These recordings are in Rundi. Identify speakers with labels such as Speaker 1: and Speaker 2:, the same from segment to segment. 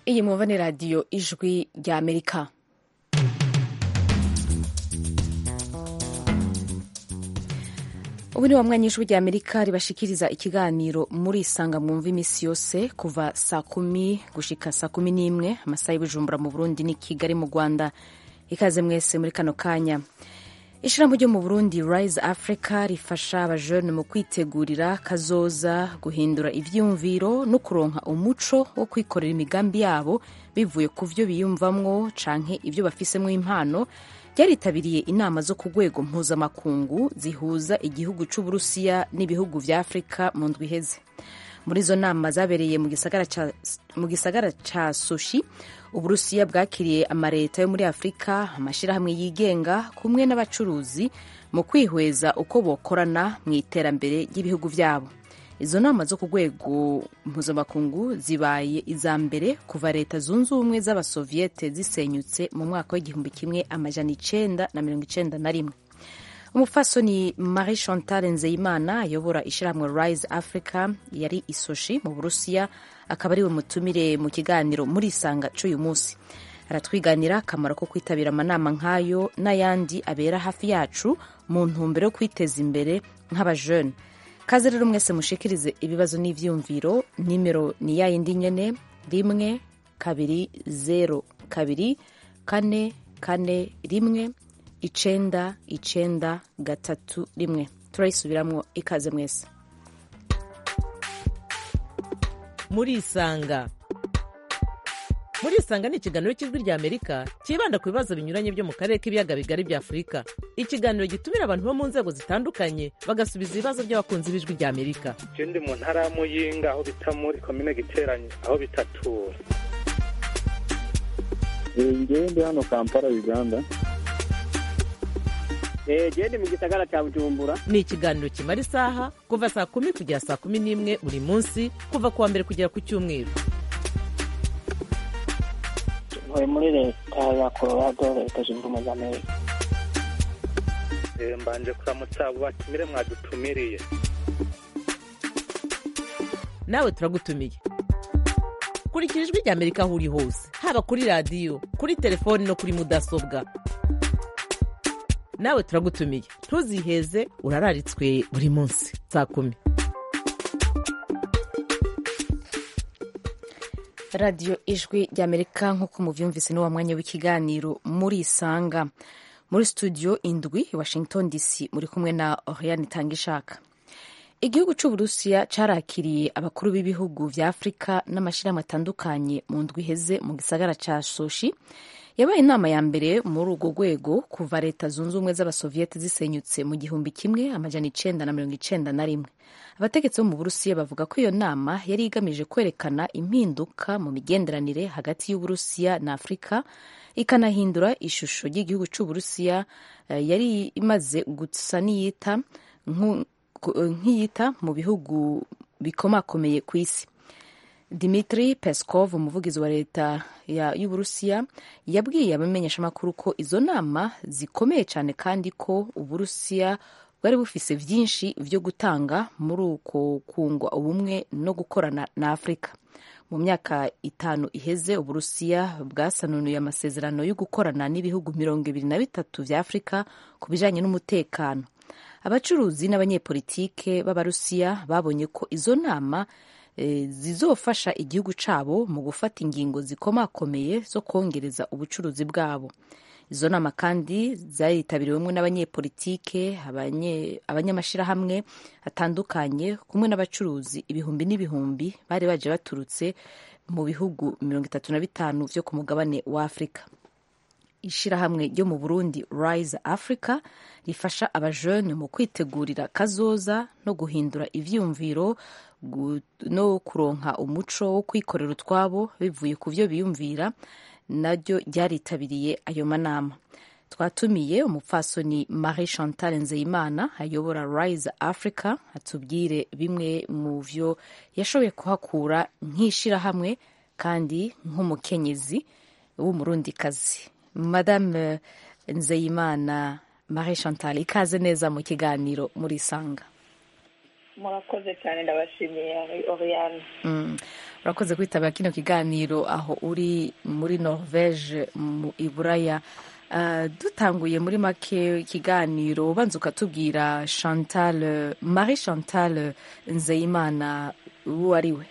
Speaker 1: iyi mwumva ni radiyo ijwi rya amerika ubu ni wa mwanya ijwi rya amerika ribashikiriza ikiganiro muri isanga mwumva iminsi yose kuva saa kumi gushika saa kumi n'imwe amasaha y'ubujumbura mu burundi ni kigali mu rwanda ikaze mwese muri kano kanya ishyirahamwe ryo mu burundi rise africa rifasha abajene mu kwitegurira kazoza guhindura ivyumviro no kuronka umuco wo kwikorera imigambi yabo bivuye ku vyo biyumvamwo canke ivyo bafisemwo impano ryaritabiriye inama zo ku rwego mpuzamakungu zihuza igihugu c'uburusiya n'ibihugu vya afurika mu ndwi iheze muri izo nama zabereye mu gisagara ca soshi uburusiya bwakiriye amaleta yo muri afurika amashyirahamwe yigenga kumwe n'abacuruzi mu kwihweza uko bokorana mu iterambere ry'ibihugu byabo izo nama zo ku rwego mpuzamakungu zibaye iza mbere kuva leta zunze ubumwe z'abasoviyete zisenyutse mu mwaka w'igihumbi kimwe amajana icenda na mirongo icenda na rimwe umupfasoni marie chantal nzeyimana ayobora ishyirahamwe rise africa yari isoshi mu burusiya akaba ariwe mutumire mu kiganiro muri isanga c'uyu munsi aratwiganira akamaro ko kwitabira amanama nk'ayo n'ayandi abera hafi yacu mu ntumbero yo kwiteza imbere nk'abajene kaze rero mwese mushikirize ibibazo n'ivyumviro nimero ni ya yindi nyene rimwe kabiri zero kabiri kane kane rimwe icenda icenda gatatu rimwe turayisubiramwo ikaze mwese
Speaker 2: murisanga murisanga ni ikiganiro cy'ijwi rya amerika cyibanda ku bibazo binyuranye byo mu karere k'ibiyaga bigari bya afurika ikiganiro gitumira abantu bo mu nzego zitandukanye bagasubiza ibibazo by'abakunzi b'ijwi rya amerika
Speaker 3: je ndi mu ntara ya muyinga aho bita muri komine giteranye aho bitatura
Speaker 4: ngewe ndi hano kampala uganda
Speaker 5: gende mu gisagara cya bujumbura
Speaker 2: ni ikiganiro kimara isaha kuva saa kumi kugera saa kumi n'imwe buri munsi kuva ku wa mbere kugera ku cyumweru
Speaker 5: ntuye muri leta ya colorado leta zunze ubumwe za amerika
Speaker 3: mbanje kuramutsa abo batumire mwadutumiriye
Speaker 2: nawe turagutumiye kurikira ijwi rya amerika aho uri hose haba kuri radiyo kuri telefoni no kuri mudasobwa nawe turagutumiye ntuziheze urararitswe buri munsi saa kumi
Speaker 1: radiyo ijwi ry'amerika nk'uko mubyumvise ni wa mwanya w'ikiganiro muri isanga muri studio indwi washington dc muri kumwe na oriane itangishaka igihugu cy'uburusiya cyarakiriye abakuru b'ibihugu vya afurika n'amashyirahamwe atandukanye mu ndwi iheze mu gisagara ca soshi yabaye inama ya mbere muri urwo rwego kuva leta zunze ubumwe z'abasoviyete zisenyutse mu gihumbi kimwe amajana icenda na mirongo icenda na rimwe abategetsi bo mu burusiya bavuga ko iyo nama yari igamije kwerekana impinduka mu migenderanire hagati y'uburusiya na afurika ikanahindura ishusho ry'igihugu cy'uburusiya yari imaze gusa n'iyita nk'iyita mu bihugu bikomakomeye ku isi Dimitri Peskov umuvugizi wa leta y'Uburusiya yabwiye abamenyeshamakuru ko izo nama zikomeye cyane kandi ko Uburusiya bwari bufise vyinshi vyo gutanga muri uko kungwa ubumwe no gukorana na Afurika mu myaka itanu iheze Uburusiya bwasanunuye amasezerano yo gukorana n'ibihugu mirongo ibiri na bitatu vya Afurika ku bijanye n'umutekano abacuruzi n'abanyepolitike b'Abarusiya babonye ko izo nama zizofasha igihugu cyabo mu gufata ingingo zikomakomeye zo kongereza ubucuruzi bwabo izo nama kandi zaritabiriwemo n'abanyepolitike abanyamashyirahamwe atandukanye kumwe n'abacuruzi ibihumbi n'ibihumbi bari baje baturutse mu bihugu mirongo itatu na bitanu byo ku mugabane wa afurika ishyirahamwe ryo mu burundi rise africa rifasha abajene mu kwitegurira kazoza no guhindura ivyumviro no kuronka umuco wo kwikorera utwabo bivuye ku byo biyumvira naryo ryaritabiriye ayo manama twatumiye umupfasoni marie chantal nzeyimana ayobora rise africa atubwire bimwe mu vyo yashoboye kuhakura nk'ishirahamwe kandi nk'umukenyezi w'umurundikazi madame nzeyimana marie chantal ikaze neza mu kiganiro muri sanga
Speaker 6: murakoze cyane ndabashimiye oriyane
Speaker 1: Mm. urakoze kwitabira kino kiganiro aho uri muri norvege mu iburaya Ah, dutanguye muri make ikiganiro ubanza ukatubwira chantal marie chantal nzeyimana uwo ari we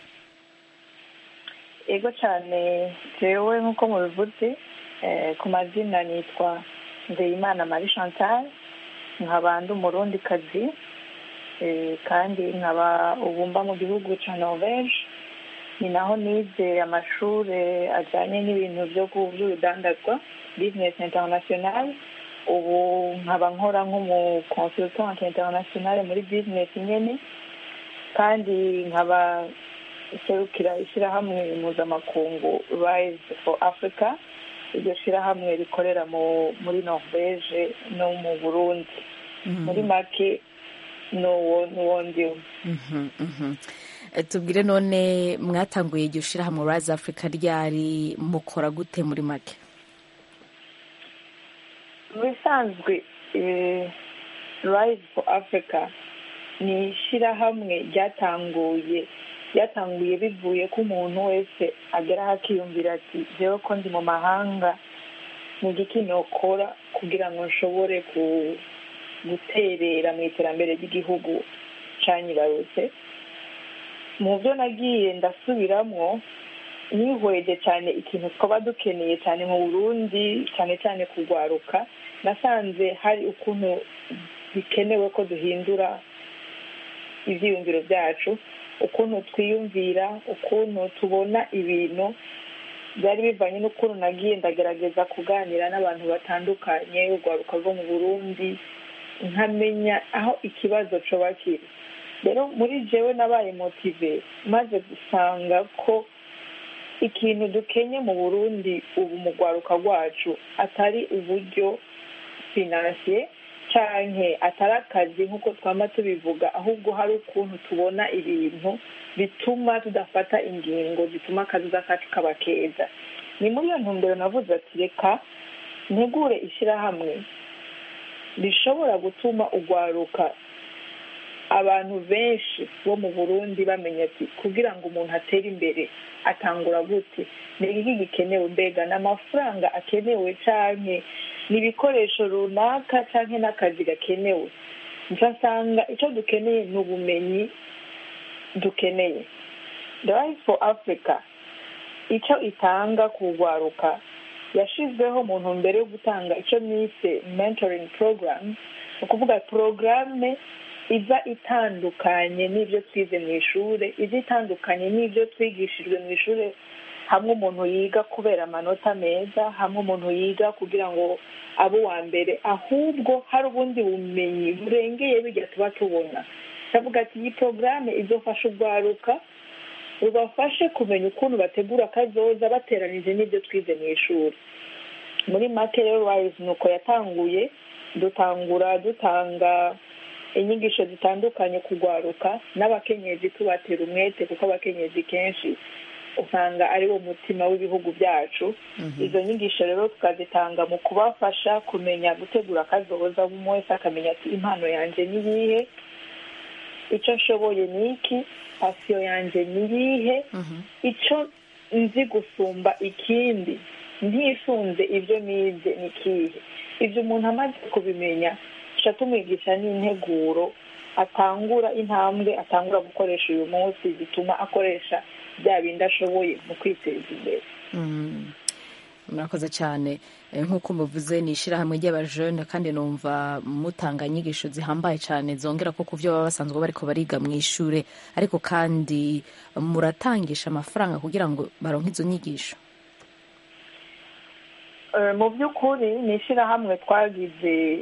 Speaker 6: yego cyane jewe nk'uko mubivuze eh, ku mazina nitwa nzeyimana marie chantal nkaba ndi umurundikazi eh, kandi nkaba ubu mba mu gihugu cya norvege ni naho nize amashuri ajyanye n'ibintu byo ku- by'urudandazwa business international ubu nkaba nkora nk'umu consultant international muri business nyene kandi nkaba iserukira ishyirahamwe mpuzamakungu rise for africa iryo shyirahamwe rikorera mu muri norvege no mu burundi muri make n'uwo n'uwo ndiwe
Speaker 1: Mhm, mhm. Eh, tubwire none mwatanguye iryo shirahamwe rise africa ryari mukora gute muri make
Speaker 6: mu bisanzwe eh, rise for africa ni ishyirahamwe ryatanguye ryatanguye bivuye ko umuntu wese ageraho akiyumvira ati jewe ko ndi mu mahanga ni igiki nokora kugira ngo nshobore ku- guterera mu iterambere ry'igihugu canyibarutse mu byo nagiye ndasubiramwo nihweje cyane ikintu twaba dukeneye cyane mu burundi cyane cyane kugwaruka nasanze hari ukuntu bikenewe ko duhindura ibyiyumviro byacu ukuntu twiyumvira ukuntu tubona ibintu byari bivanye n'ukuntu nagiye ndagerageza kuganira n'abantu batandukanye urwaruka rwo mu burundi nkamenya aho ikibazo coba kiri rero muri jewe nabaye motive maze gusanga ko ikintu dukenye mu burundi ubu mu rwaruka rwacu atari uburyo finansiye canke atari akazi nk'uko twama tubivuga ahubwo hari ukuntu tubona ibintu bituma tudafata ingingo zituma akazuza kacu kaba keza ni muri iyo ntumbero navuze ati reka ntegure ishyirahamwe rishobora gutuma urwaruka abantu benshi bo mu burundi bamenya ati kugira ngo umuntu atere imbere atangura gute ni iki gikenewe mbega ni amafaranga akenewe canke ni ibikoresho runaka canke n'akazi gakenewe nsanga icyo dukeneye ni ubumenyi dukeneye drive for africa icyo itanga kugwaruka yashizweho mu ntumbero yo gutanga icyo nise mentoring program ni ukuvuga porogaramu iza itandukanye n'ibyo twize mu ishuri iza itandukanye n'ibyo twigishijwe mu ishuri hamwe umuntu yiga kubera amanota meza hamwe umuntu yiga kugira ngo abe uwa mbere ahubwo hari ubundi bumenyi burengeye bijya tuba tubona ndavuga ati iyi porogaramu izofasha urwaruka rubafashe kumenya ukuntu bategura akazoza bateranije n'ibyo twize mu ishuri muri make rero wayizi ni uko yatanguye dutangura dutanga inyigisho zitandukanye kugwaruka n'abakenyezi tubatera umwete kuko abakenyezi kenshi usanga ari wo mutima w'ibihugu byacu izo nyigisho rero tukazitanga mu kubafasha kumenya gutegura akazoza umwe wese akamenya ati impano yanjye ni iyihe icyo nshoboye ni iki pasiyo yanjye ni iyihe icyo nzi gusumba ikindi ntisunze ibyo nize ni ikihe ibyo umuntu amaze kubimenya tuca tumwigisha n'integuro atangura intambwe atangura gukoresha uyu munsi zituma akoresha bya bindi ashoboye mu kwiteza imbere
Speaker 1: murakoze cyane nk'uko muvuze ni ishyirahamwe ry'abajene kandi numva mutanga inyigisho zihambaye cyane zongera ko ku byo baba basanzwe bariko bariga mu ishuri ariko kandi muratangisha amafaranga kugira ngo baronke izo nyigisho
Speaker 6: mu by'ukuri ni ishyirahamwe twagize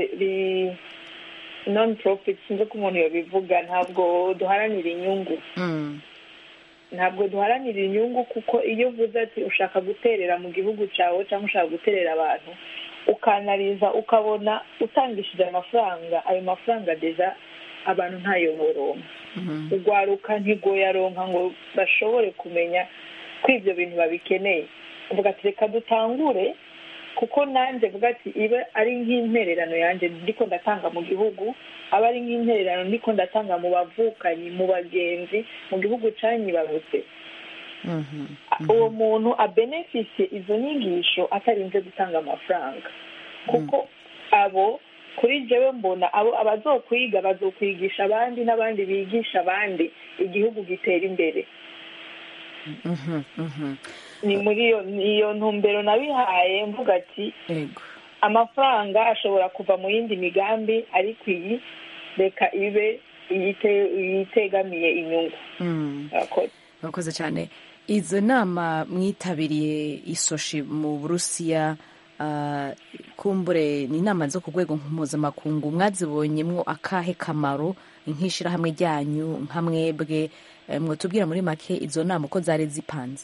Speaker 6: non profit sinzi ko umuntu yabivuga ntabwo duharanira inyungu ntabwo duharanira inyungu kuko iyo uvuze ati ushaka guterera mu gihugu cyawe cyangwa ushaka guterera abantu ukanariza ukabona utangishije amafaranga ayo mafaranga deja abantu ntayo boronka urwaruka ntigoyaronka ngo bashobore kumenya ko ibyo bintu babikeneye uvuga ati reka dutangure kuko nanjye mvuga ati ibe ari nk'intererano yanjye ndiko ndatanga mu gihugu aba ari nk'intererano ndiko ndatanga mu bavukanyi mu bagenzi mu gihugu canyibarutse
Speaker 1: Mhm.
Speaker 6: uwo muntu abenefise izo nyigisho atarinze gutanga amafaranga kuko abo kuri jewe mbona abo abazokwiga bazokwigisha abandi n'abandi bigisha abandi igihugu gitera imbere
Speaker 1: Mhm. Mhm.
Speaker 6: ni muri iyo iyo ntumbero nabihaye mvuga ati
Speaker 1: Ego.
Speaker 6: amafaranga ashobora kuva mu yindi migambi ariko iyi reka ibe iyite- iyitegamiye inyungu
Speaker 1: Mm.
Speaker 6: Murakoze.
Speaker 1: murakoze cyane izo nama mwitabiriye isoshi mu burusiya ah, kumbure ni inama zo ku rwego mpuzamakungu mwazibonyemwo akahe kamaro nk'ishyirahamwe ryanyu nka mwebwe Eh, mwotubwira muri make izo nama uko zari zipanze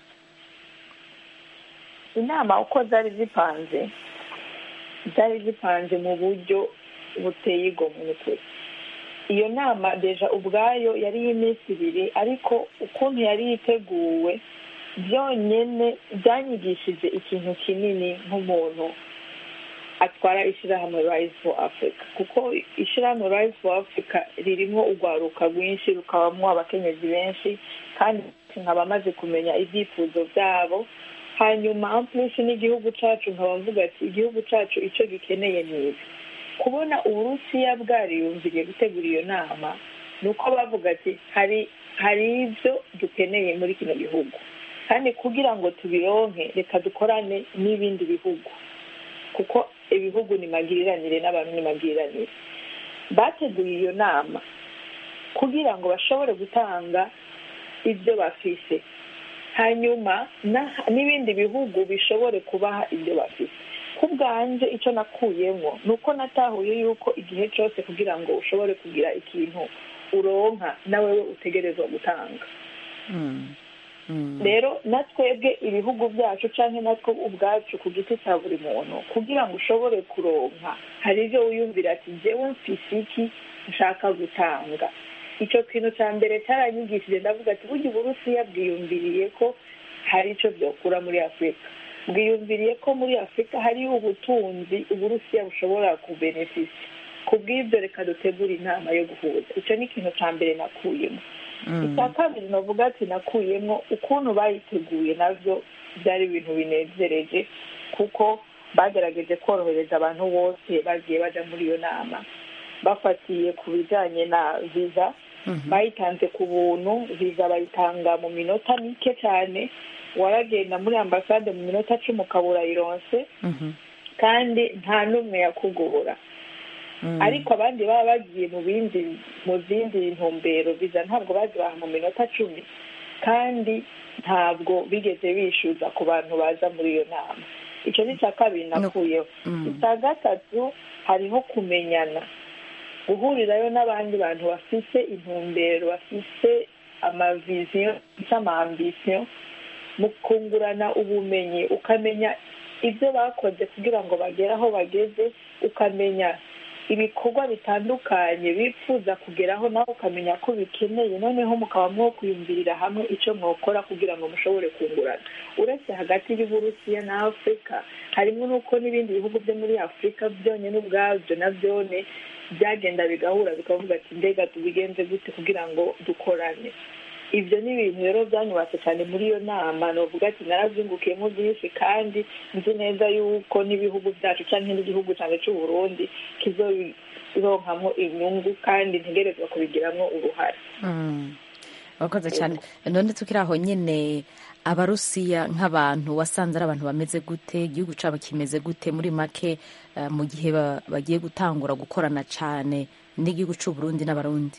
Speaker 6: inama uko zari zipanze zari zipanze mu buryo buteye igomwe n'ukuri iyo nama deja ubwayo yari iy'iminsi ibiri ariko ukuntu yari yiteguwe byonyine byanyigishije ikintu kinini nk'umuntu atwara ishyirahamwe rise for africa kuko ishyirahamwe rise for africa ririmo urwaruka rwinshi rukabamo abakenyezi benshi kandi nkaba maze kumenya ibyifuzo byabo hanyuma ampulisi n'igihugu cyacu nkaba mvuga ati igihugu cyacu icyo gikeneye ni ibi kubona uburusiya bwariyumviriye gutegura iyo nama ni uko bavuga ati hari hari ibyo dukeneye muri kino gihugu kandi kugira ngo tubironke reka dukorane n'ibindi bihugu kuko ibihugu ni magiriranire n'abantu ni magiriranire bateguye iyo nama kugira ngo bashobore gutanga ibyo bafise hanyuma na- n'ibindi bihugu bishobore kubaha ibyo bafite ku bwanje icyo nakuyemo ni uko natahuye yuko igihe cyose kugira ngo ushobore kugira ikintu uronka nawe we utegerezwa gutanga
Speaker 1: Mm. Mm.
Speaker 6: rero na twebwe ibihugu byacu cyangwa natwe ubwacu ku giti cya buri muntu kugira ngo ushobore kuronka hari ibyo wiyumvira ati njyewe mfise iki nshaka gutanga icyo kintu cya mbere cyaranyigishije ndavuga ati burya uburusiya bwiyumviriye ko hari icyo byokura muri afurika bwiyumviriye ko muri afurika hari ubutunzi uburusiya bushobora kubenefisi ku bw'ibyo reka dutegure inama yo guhuza icyo ni ikintu cya mbere nakuyemo
Speaker 1: Mm.
Speaker 6: icya kabiri navuga ati nakuyemo ukuntu bayiteguye nabyo byari ibintu binezereje kuko bagerageje korohereza abantu bose bagiye baja muri iyo nama bafatiye ku bijyanye na viza
Speaker 1: Mhm.
Speaker 6: bayitanze ku buntu viza bayitanga mu minota mike cyane waragenda muri ambasade mu minota cumi ukabura ironse
Speaker 1: Mhm.
Speaker 6: kandi nta n'umwe yakugora
Speaker 1: Mm.
Speaker 6: ariko abandi baba bagiye mu bindi mu zindi ntumbero viza ntabwo bazibaha mu minota cumi kandi ntabwo bigeze bishyuza ku bantu baza muri iyo nama icyo ni icya kabiri nakuyeho
Speaker 1: Mm.
Speaker 6: icya gatatu hariho kumenyana guhurirayo n'abandi bantu bafite intumbero bafite amaviziyo bafite amambisiyo mu kungurana ubumenyi ukamenya ibyo bakoze kugira ngo bagere aho bageze ukamenya ibikorwa bitandukanye bifuza kugeraho nawe ukamenya ko bikeneye noneho mukaba mwo kwiyumvirira hamwe icyo mwokora kugira ngo mushobore kungurana uretse hagati y'uburusiya na afurika harimo n'uko n'ibindi bihugu byo muri afurika byonyine ubwabyo na byone byagenda bigahura bikavuga ati mbega tubigenze gute kugira ngo dukorane ibyo ni ibintu rero byanyubatse cyane muri iyo nama navuga ati narabyungukiyemo byinshi kandi nzi neza yuko n'ibihugu byacu cyangwa n'igihugu cyane cy'u Burundi kizoronkamwo inyungu kandi ntegerezwa kubigiramo uruhare
Speaker 1: Mm. Urakoze cyane none tukiri aho nyine abarusiya nk'abantu wasanze ari abantu bameze gute igihugu cyabo kimeze gute muri make eh, mu gihe ba- bagiye gutangura gukorana cyane n'igihugu cy'u Burundi n'abarundi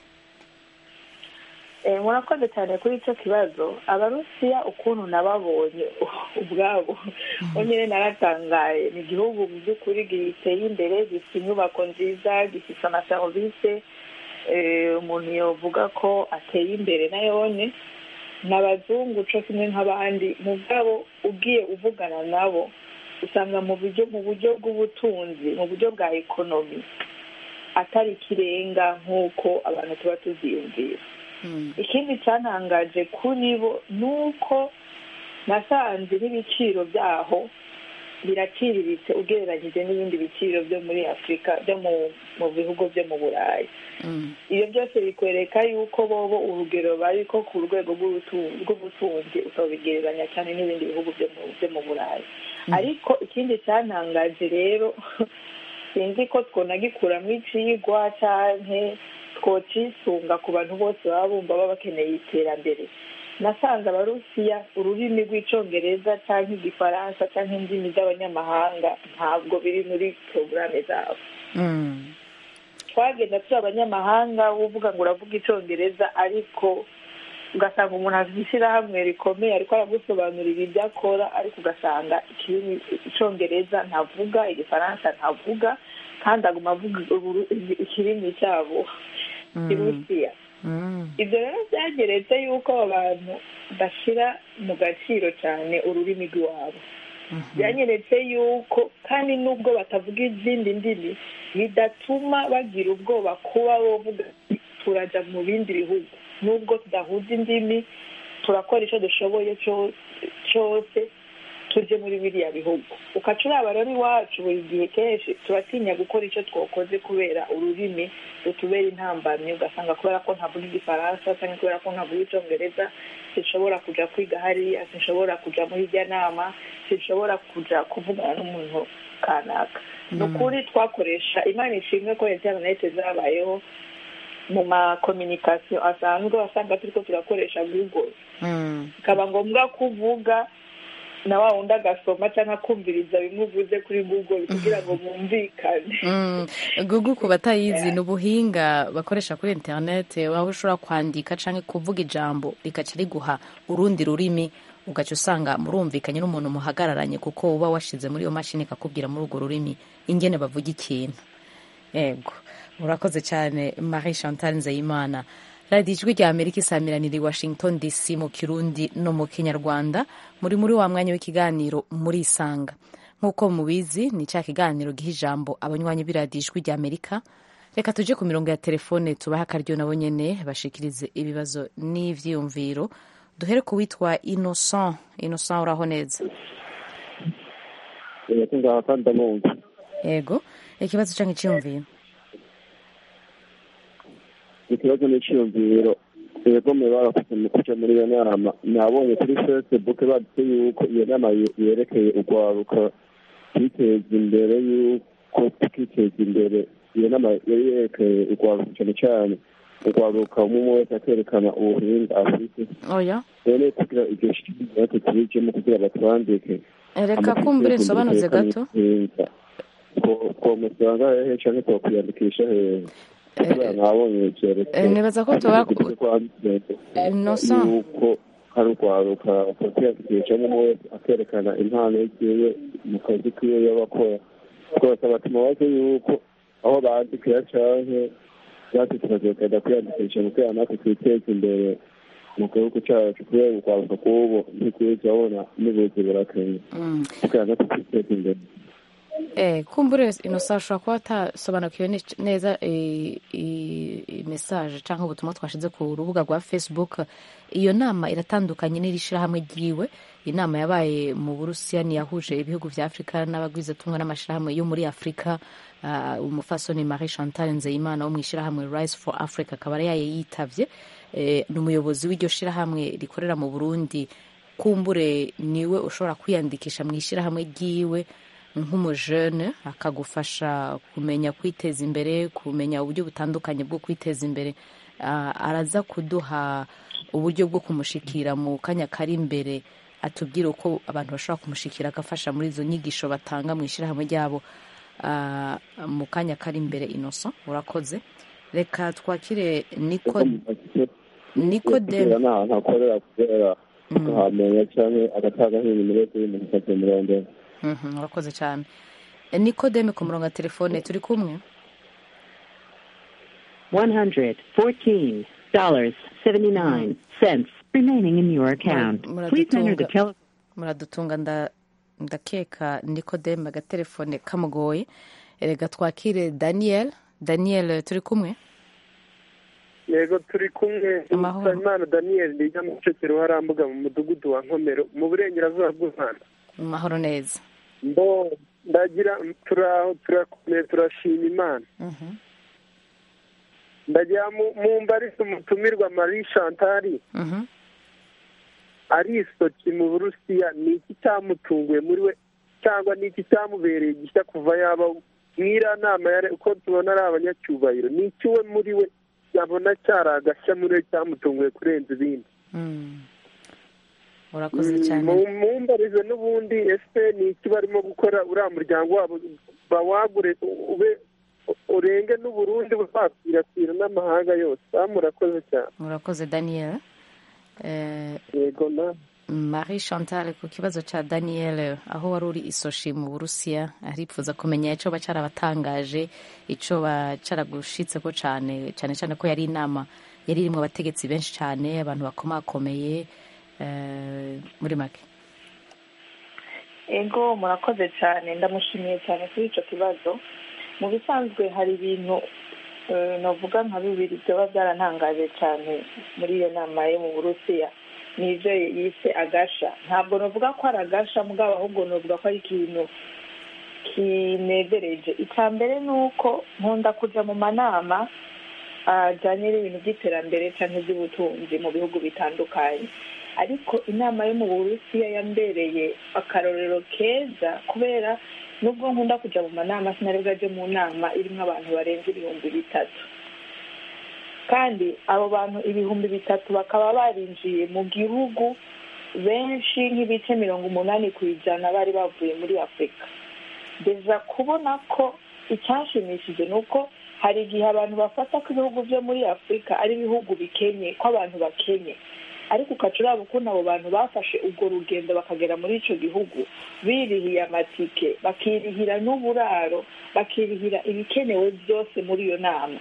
Speaker 6: Eh, murakoze cyane kuri icyo kibazo abarusiya ukuntu nababonye ubwabo nyine naratangaye ni igihugu mu by'ukuri giteye imbere gifite inyubako nziza gifite amaserivisi eh, umuntu yovuga ko ateye imbere nayone ni abazungu co kimwe nk'abandi mugabo ugiye uvugana nabo usanga mu buryo mu buryo bw'ubutunzi mu buryo bwa ekonomi atari ikirenga nk'uko abantu tuba tuziyumvira
Speaker 1: Mm.
Speaker 6: ikindi cyantangaje kuri bo ni uko nasanze n'ibiciro byaho biraciriritse ugereranyije n'ibindi biciro byo muri afurika byo mu bihugu byo mu burayi ibyo byose bikwereka yuko bobo urugero bari ko ku rwego rw'ubutunzi ukabigereranya cyane n'ibindi bihugu byo mu burayi ariko ikindi cyantangaje rero sinzi ko twonagikuramo icigwa cyane twocisunga ku bantu bose baba bumva baba bakeneye iterambere nasanze abarusiya ururimi rw'icyongereza cyangwa igifaransa cyangwa indimi z'abanyamahanga ntabwo biri muri porogaramu zabo twagenda turi abanyamahanga uvuga ngo uravuga icyongereza ariko ugasanga umuntu afite ishyirahamwe rikomeye ariko aragusobanurira ibyo akora ariko ugasanga icyongereza ntavuga igifaransa ntavuga kandi aguma avuga ikirimi cyabo kirusiya ibyo rero byageretse yuko abantu bashyira mu gaciro cyane ururimi rw'iwabo byanyeretse yuko kandi n'ubwo batavuga izindi ndimi bidatuma bagira ubwoba kuba bavuga turajya mu bindi bihugu nubwo tudahuza indimi turakora icyo dushoboye cyose tujye muri biriya bihugu ukaca uraba rero iwacu buri gihe kenshi turatinya gukora icyo twakoze kubera ururimi rutubera intambamyi ugasanga kubera ko ntavuga igifaransa cyangwa kubera ko ntavuga icyongereza sinshobora kujya kwiga hariya sinshobora kujya muri irya nama sinshobora kujya kuvugana n'umuntu kanaka ni ukuri twakoresha imana ishimwe ko interineti zabayeho mu makominikasiyo asanzwe wasanga turi ko turakoresha google bikaba ngombwa ko uvuga na wa wundi agasoma cyangwa akumviriza bimwe uvuze kuri google kugira ngo mwumvikane
Speaker 1: google ku batayizi ni ubuhinga bakoresha kuri interineti aho ushobora kwandika cyangwa kuvuga ijambo rigaca riguha urundi rurimi ugaca usanga murumvikanye n'umuntu muhagararanye kuko uba washize muri iyo mashini ikakubwira muri urwo rurimi ingene bavuga ikintu yego urakoze cyane marie chantal nzeyimana radiyo ijwi rya amerika isamiranira i washington dc mu kirundi no mu kinyarwanda muri muri wa mwanya w'ikiganiro muri isanga nk'uko mubizi ni cya kiganiro giha ijambo abanywanyi b'iradiyo ijwi rya amerika reka tujye ku mirongo ya telefone tubahe akaryo nabo nyine bashikirize ibibazo n'ibyiyumviro duhere ku witwa innocent innocent uraho neza yego ikibazo cyangwa icyiyumviro
Speaker 4: ikibazo n'icyiyumviro yego mwe barakoze mu kuja muri iyo nama nabonye kuri facebook banditse yuko iyo nama yerekeye urwaruka kwiteza imbere yuko tukiteza imbere iyo nama yari yerekeye urwaruka cyane cyane urwaruka umwe wese akerekana ubuhinga afite
Speaker 1: oya
Speaker 4: rero kugira iryo shiti tubijemo kugira batwandike
Speaker 1: reka kumbure nsobanuze gato
Speaker 4: twomusanga hehe canke twokwiyandikisha hehe
Speaker 1: nibaza ko tuba
Speaker 4: yuko hari urwaruka kwiyandikisha umwe wese akerekana impano yiwe mu kazi kiwe yaba akora twose batuma baze yuko aho bandikira canke natwe tukazogenda kwiyandikisha kugira natwe twiteze imbere mu gihugu cyacu kubera urwaruka k'ubu ntikwiye turabona n'ubuzi burakeye kugira natwe twiteze imbere
Speaker 1: kumbure inosa ushobora kuba atasobanukiwe neza mesaje cyangwa ubutumwa twashyize ku rubuga rwa facebook iyo nama iratandukanye n'iri shyirahamwe ryiwe iyi nama yabaye mu burusiya yahuje ibihugu bya afurika n'abagwizatunga n'amashyirahamwe yo muri afurika umufasoni marie chantal nzeyimana wo mu ishyirahamwe rise for africa akaba yaye yitabye ni umuyobozi w'iryo shyirahamwe rikorera mu burundi kumbure niwe ushobora kwiyandikisha mu ishyirahamwe ryiwe nk'umujene akagufasha kumenya kwiteza imbere kumenya uburyo butandukanye bwo kwiteza imbere araza kuduha uburyo bwo kumushikira mu kanya kari imbere atubwira uko abantu bashobora kumushikira agafasha muri izo nyigisho batanga mu ishyirahamwe ryabo mu kanya kari imbere inoso urakoze reka twakire niko nikodemu
Speaker 4: n'ahantu hakorera kubera kuhamenya cyangwa agatanga nk'ibintu byose y'umuntu ukajya murondera
Speaker 1: urakoze cyane nikodeme ku murongo wa telefone turi kumwe
Speaker 7: $114 dollars 79 cents remaining in your account. Please enter the telephone.
Speaker 1: muradutunga ndakeka nikodeme agatelefone kamugoye reka twakire daniel daniel turi kumwe
Speaker 8: yego turi kumwe nsabimana daniel ndiga mu cecero harambuga mu mudugudu wa nkomero mu burengerazuba bw'u rwanda
Speaker 1: mahoro neza
Speaker 8: mbo ndagira turaho turakomeye turashima imana ndagira mu mbarisi umutumirwa marie chantari arisoki mu burusiya ni iki cyamutunguye muri we cyangwa ni iki cyamubereye gishya kuva yaba mwiriya nama uko tubona ari abanyacyubahiro ni iki we muri we yabona cyari agashya muri we cyamutunguye kurenza ibindi
Speaker 1: urakoze cyane
Speaker 8: mumbarize n'ubundi ese ni iki barimo gukora uriya muryango wabo bawagure ube urenge n'uburundi bakwirakwira n'amahanga yose murakoze cyane
Speaker 1: murakoze daniel
Speaker 8: yego na
Speaker 1: marie chantal ku kibazo cya daniel aho wari uri isoshi mu burusiya aripfuza kumenya icyo cyarabatangaje icyo cyaragushitse ko cyane cyane cyane ko yari inama yari irimo abategetsi benshi cyane abantu bakomakomeye muri make
Speaker 6: ego murakoze cyane ndamushimiye cyane kuri icyo kibazo mu bisanzwe hari ibintu navuga nka bibiri byaba byarantangaje cyane muri iyo nama yo mu burusiya n'ibyo yise agasha ntabwo navuga ko ari agasha mugabo ahubwo navuga ko ari ikintu kinezereje icya mbere ni uko nkunda kujya mu manama ajyanye n'ibintu by'iterambere cyangwa iby'ubutunzi mu bihugu bitandukanye ariko inama yo mu burusiya yambereye akarorero keza kubera nubwo nkunda kujya mu manama sinari bwajye mu nama irimo abantu barenze ibihumbi bitatu kandi abo bantu ibihumbi bitatu bakaba barinjiye mu gihugu benshi nk'ibice mirongo umunani ku ijana bari bavuye muri afurika beza kubona ko icyashimishije ni uko hari igihe abantu bafata ko ibihugu byo muri afurika ari ibihugu bikenye ko abantu bakenye ariko ukaca uraba ukuntu abo bantu bafashe urwo rugendo bakagera muri icyo gihugu birihiye amatike bakirihira n'uburaro bakirihira ibikenewe byose muri iyo nama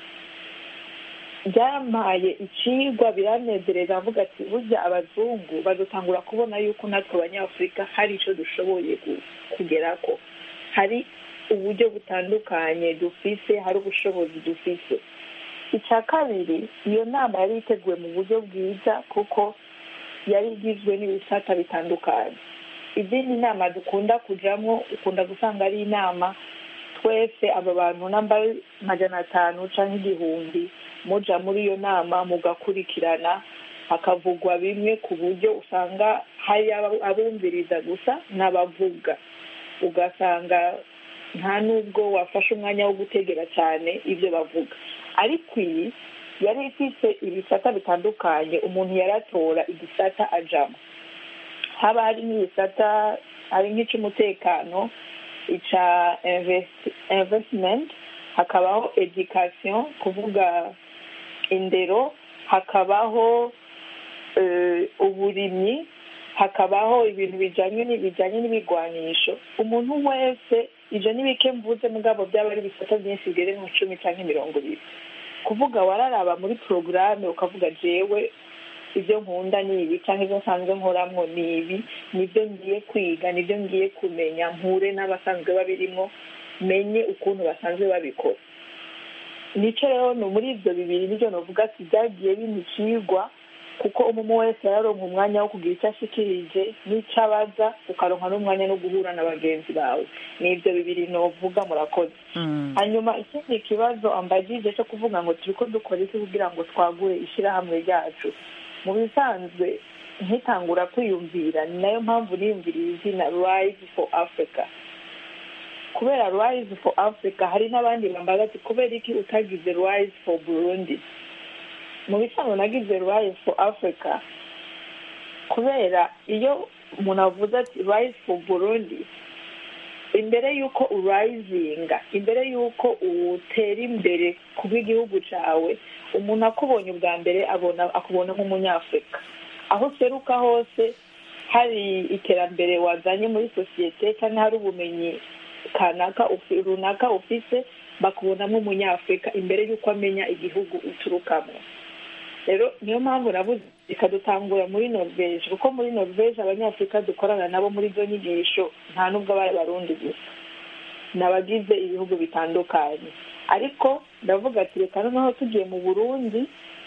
Speaker 6: byampaye ikigwa biranezereza avuga ati burya abazungu badutangura kubona yuko natwe abanyafurika hari icyo dushoboye kugera ko hari uburyo butandukanye dufise hari ubushobozi dufise icya kabiri iyo nama yari iteguwe mu buryo bwiza kuko yari igizwe n'ibisata bitandukanye izindi nama dukunda kujyamo ukunda gusanga ari inama twese aba bantu namba magana atanu cyangwa igihumbi muja muri iyo nama mugakurikirana hakavugwa bimwe ku buryo usanga hari abumviriza gusa n'abavuga ugasanga nta n'ubwo wafashe umwanya wo gutegera cyane ibyo bavuga ariko iyi yari ifite ibisata bitandukanye umuntu yaratora igisata ajamo haba hari n'ibisata hari nk'icy'umutekano icya invesitimenti hakabaho edikasiyo kuvuga indero hakabaho uburimyi hakabaho ibintu bijyanye bijyanye n'ibigwanisho umuntu wese ibyo ni bike mvuze mugabo byaba ari ibisata byinshi bigere mu icumi cyangwa mirongo ibiri kuvuga wararaba muri porogaramu ukavuga jewe ibyo nkunda ni ibi cyangwa ibyo nsanzwe nkoramo ni ibi nibyo ngiye kwiga nibyo ngiye kumenya mpure n'abasanzwe babirimo menye ukuntu basanzwe babikora nicyo rero ni muri ibyo bibiri nibyo navuga ati byagiye bimikigwa kuko umuntu wese yararonka umwanya wo kugira icyo ashikirije n'icyo abaza ukaronka n'umwanya no guhura na bagenzi bawe ni ibyo bibiri novuga murakoze hanyuma ikindi kibazo ambagije cyo kuvuga ngo turi ko dukora iki kugira ngo twagure ishyirahamwe ryacu mu bisanzwe nkitangura kwiyumvira ni nayo mpamvu niyumviriye izina rise for africa kubera rise for africa hari n'abandi bambaga ati kubera iki utagize rise for burundi mu bisanzwe nagize rise for africa kubera iyo umuntu avuze ati rise for burundi imbere y'uko urayizinga imbere y'uko utera imbere ku bw'igihugu cyawe umuntu akubonye ubwa mbere abona akubona nk'umunyafurika aho useruka hose hari iterambere wazanye muri sosiyete cyangwa hari ubumenyi kanaka runaka ufise bakubona nk'umunyafurika imbere y'uko amenya igihugu uturukamo rero niyo mpamvu nabuze ikadutangura muri norvege kuko muri norvege abanyafurika dukorana nabo muri izo nyigisho nta n'ubwo bari barundi gusa ni abagize ibihugu bitandukanye ariko ndavuga ati reka noneho tugiye mu burundi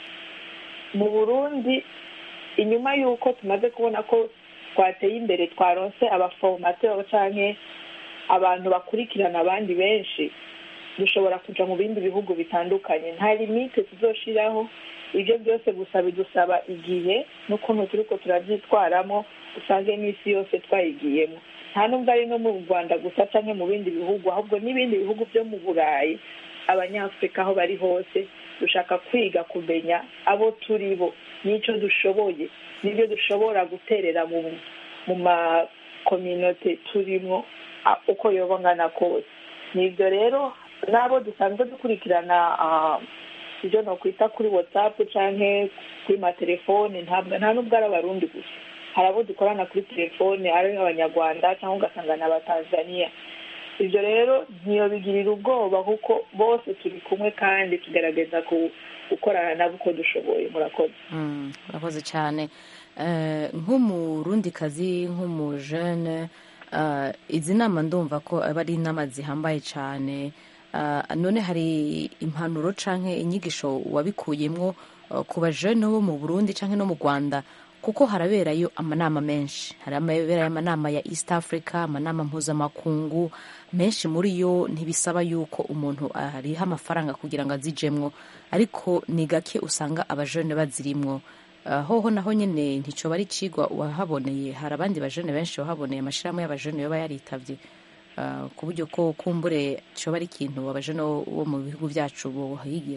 Speaker 6: mu burundi inyuma y'uko tumaze kubona ko twateye imbere twaronse abaforomateri cyangwa abantu bakurikirana abandi benshi dushobora kuja mu bindi bihugu bitandukanye nta limite tuzoshiraho ibyo byose gusa bidusaba igihe n'ukuntu turiko turabyitwaramo usange n'isi yose twayigiyemo nta nubwo ari no mu rwanda gusa canke mu bindi bihugu ahubwo n'ibindi bihugu byo mu burayi abanyafurika aho bari hose dushaka kwiga kumenya abo turi bo n'icyo dushoboye n'ibyo dushobora guterera mu mu makominote turimo a- uko yoba angana kose nibyo rero n'abo dusanzwe dukurikirana ah, ibyo nokwita kuri whatsapp canke kuri matelefone ntabwo nta nubwo ari abarundi gusa hari abo dukorana kuri telefone ari abanyarwanda cyangwa ugasanga ni abatanzaniya ibyo rero ntiyobigirira ubwoba kuko bose turi kumwe kandi tugerageza ku- gukorana nabo uko dushoboye murakoze
Speaker 1: Mm, urakoze cyane Eh, nk'umurundikazi nk'umujene eh, izi nama ndumva ko aba ari inama zihambaye cyane Eh, none hari impanuro canke inyigisho wabikuyemwo eh, ku bajene bo mu burundi canke no mu rwanda kuko haraberayo amanama menshi haraberayo amanama ya east africa amanama mpuzamakungu menshi muri yo ntibisaba yuko umuntu ariha amafaranga kugira ngo azijemwo ariko ni gake usanga abajene bazirimwo Uh, hoho naho nyene nticoba ari cigwa wahaboneye hari abandi bajene benshi wahaboneye amashirahamwe y'abajene yoba yaritavye uh, ku buryo ko kumbure coba ari ikintu abajene bo bo mu bihugu vyacu bohigira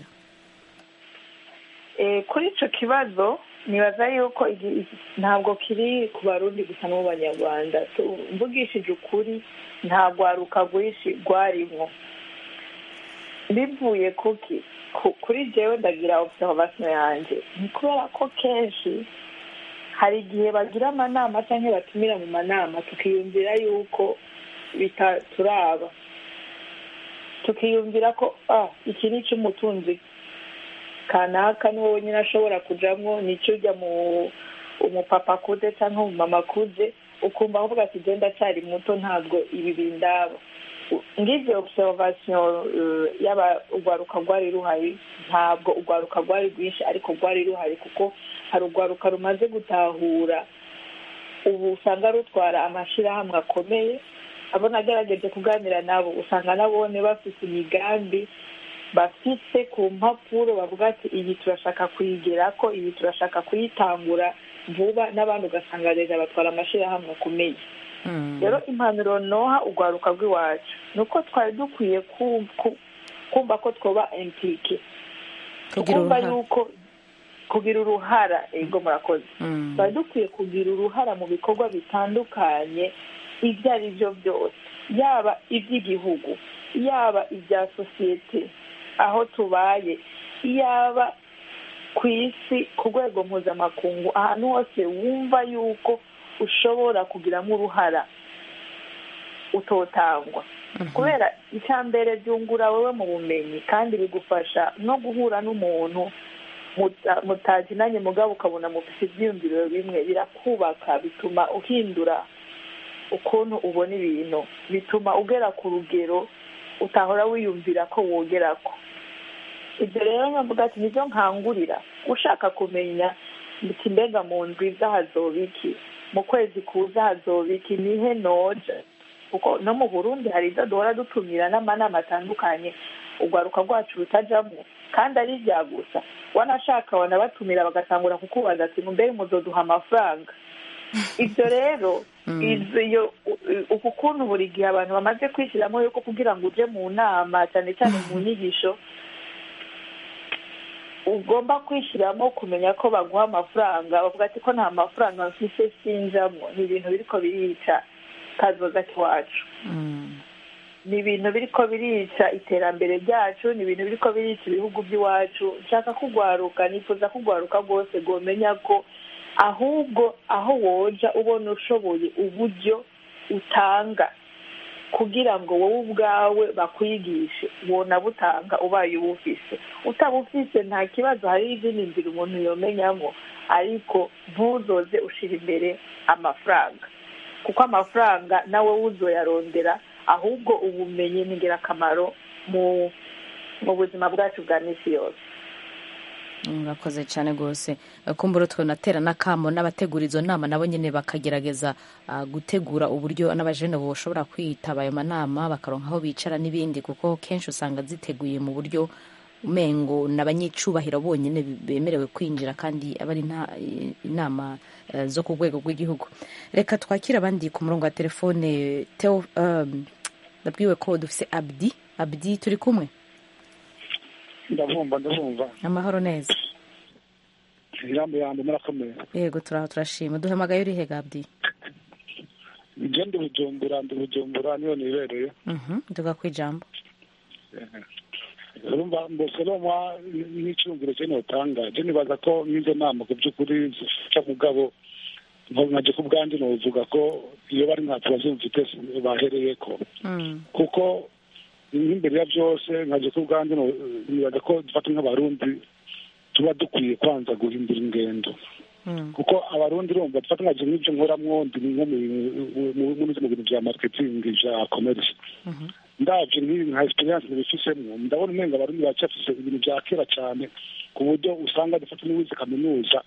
Speaker 6: Eh, kuri ico kibazo nibaza yuko igi- iki- ntabwo kiri ku barundi gusa no mu banyarwanda Tu- mvugishije ukuri nta rwaruka rwinshi rwarimwo bivuye kuki Ku- kuri jewe ndagira observation yanje ni kubera ko kenshi hari igihe bagira amanama cyangwa batumira mu manama tukiyumvira yuko bitaturaba tukiyumvira ko ah iki ni icy'umutunzi kanaka niwo wenyine ashobora kujamwo nicyo ujya mu umupapa akuze cyangwa umumama akuze ukumva avuga ati genda cyari muto ntabwo ibi bindaba ngibyo observation eh, yaba urwaruka rwari ruhari ntabwo urwaruka rwari rwinshi ariko rwari ruhari kuko hari urwaruka rumaze gutahura ubu usanga rutwara amashyirahamwe akomeye abo nagerageje kuganira nabo usanga nabone bafite imigambi bafite ku mpapuro bavuga ati iyi turashaka kuyigira ko iyi turashaka kuyitangura vuba n'abandi ugasanga leta batwara amashyirahamwe akomeye rero impanuro noha urwaruka rw'iwacu ni uko twari dukwiye ku- ku- kumva ko twoba impike
Speaker 1: Kugira
Speaker 6: tukumva
Speaker 1: uruhara.
Speaker 6: yuko kugira uruhara ego murakoze
Speaker 1: Mm.
Speaker 6: twari dukwiye kugira uruhara mu bikorwa bitandukanye ibyo ari byo byose yaba iby'igihugu yaba ibya sosiyete aho tubaye yaba ku isi ku rwego mpuzamakungu ahantu hose wumva yuko ushobora kugiramo uruhara utotangwa kubera icya mbere byungura wowe mu bumenyi kandi bigufasha no guhura n'umuntu muta- mutazinanye mugabo ukabona mufite ibyiyumviro bimwe birakubaka bituma uhindura ukuntu ubona ibintu bituma ugera ku rugero utahora wiyumvira ko wogerako ibyo rero nkavuga ati nibyo nkangurira ushaka kumenya biti mbega mu ndwi iza hazoba iki mu kwezi kuza hazoba iki nihe noja kuko no mu burundi hari ibyo duhora dutumira n'amanama atandukanye urwaruka rwacu rutajamo kandi ari ibya gusa wanashaka wanabatumira bagatangura kukubaza ati mbe muzoduha amafaranga ibyo rero izo- iyo u- uku kuntu buri gihe abantu bamaze kwishyiramo yuko kugira ngo uje mu nama cyane cyane mu nyigisho ugomba kwishyiramo kumenya ko baguha amafaranga bavuga ati ko nta mafaranga mfise sinjamo ni ibintu biriko birica kazoza k'iwacu ni ibintu biriko birica iterambere ryacu ni ibintu biriko birica ibihugu by'iwacu nshaka kugwaruka nifuza kugwaruka rwose rwomenya ko ahubwo aho woja ubona ushoboye uburyo utanga kugira ngo wowe ubwawe bakwigishe wona butanga ubaye ubufise utabufise nta kibazo hari izindi nzira umuntu yomenyamo ariko ntuzoze ushira imbere amafaranga kuko amafaranga nawe uzoyarondera ahubwo ubumenyi ni ingirakamaro mu mu buzima bwacu bwa minsi yose
Speaker 1: murakoze cyane rwose kumbura tunatera n'akamo n'abategura izo nama nabo nyine bakagerageza gutegura uburyo n'abajene bashobora kwitaba ayo manama bakaronka aho bicara n'ibindi kuko kenshi usanga ziteguye mu buryo umengo n'abanyicubahiro bonyine bemerewe kwinjira kandi aba ari inama zo ku rwego rw'igihugu reka twakire abandi ku murongo wa telefone teo ndabwiwe ko dufite abdi abdi turi kumwe
Speaker 9: ndabumva ndabumva
Speaker 1: amahoro neza
Speaker 9: ijambo yanjye murakomeye
Speaker 1: yego turaho turashima duhamagaye urihe gabdi
Speaker 9: ibyo ndi bujumbura ndi bujumbura niyo nibereye
Speaker 1: tuga ku ijambo
Speaker 9: urumva mbese roma n'icyumviro cye ntutanga je nibaza ko nk'izo nama ku by'ukuri zifasha mugabo nkaje ku bwanjye novuga ko iyo bari nka tubazumvite bahereye ko kuko nk'imbere ya byose nkaje ku bwanjye nibaza ko dufata nk'abarundi tuba dukwiye kwanza guhindura ingendo kuko abarundi urumva dufata nkaje nk'ibyo nkoramwo ndi nko mu bintu bya marketing bya commerce ndabyo nka experience nibifisemo ndabona umenga abarundi bacafise ibintu bya kera cyane ku buryo usanga dufata n'uwize kaminuza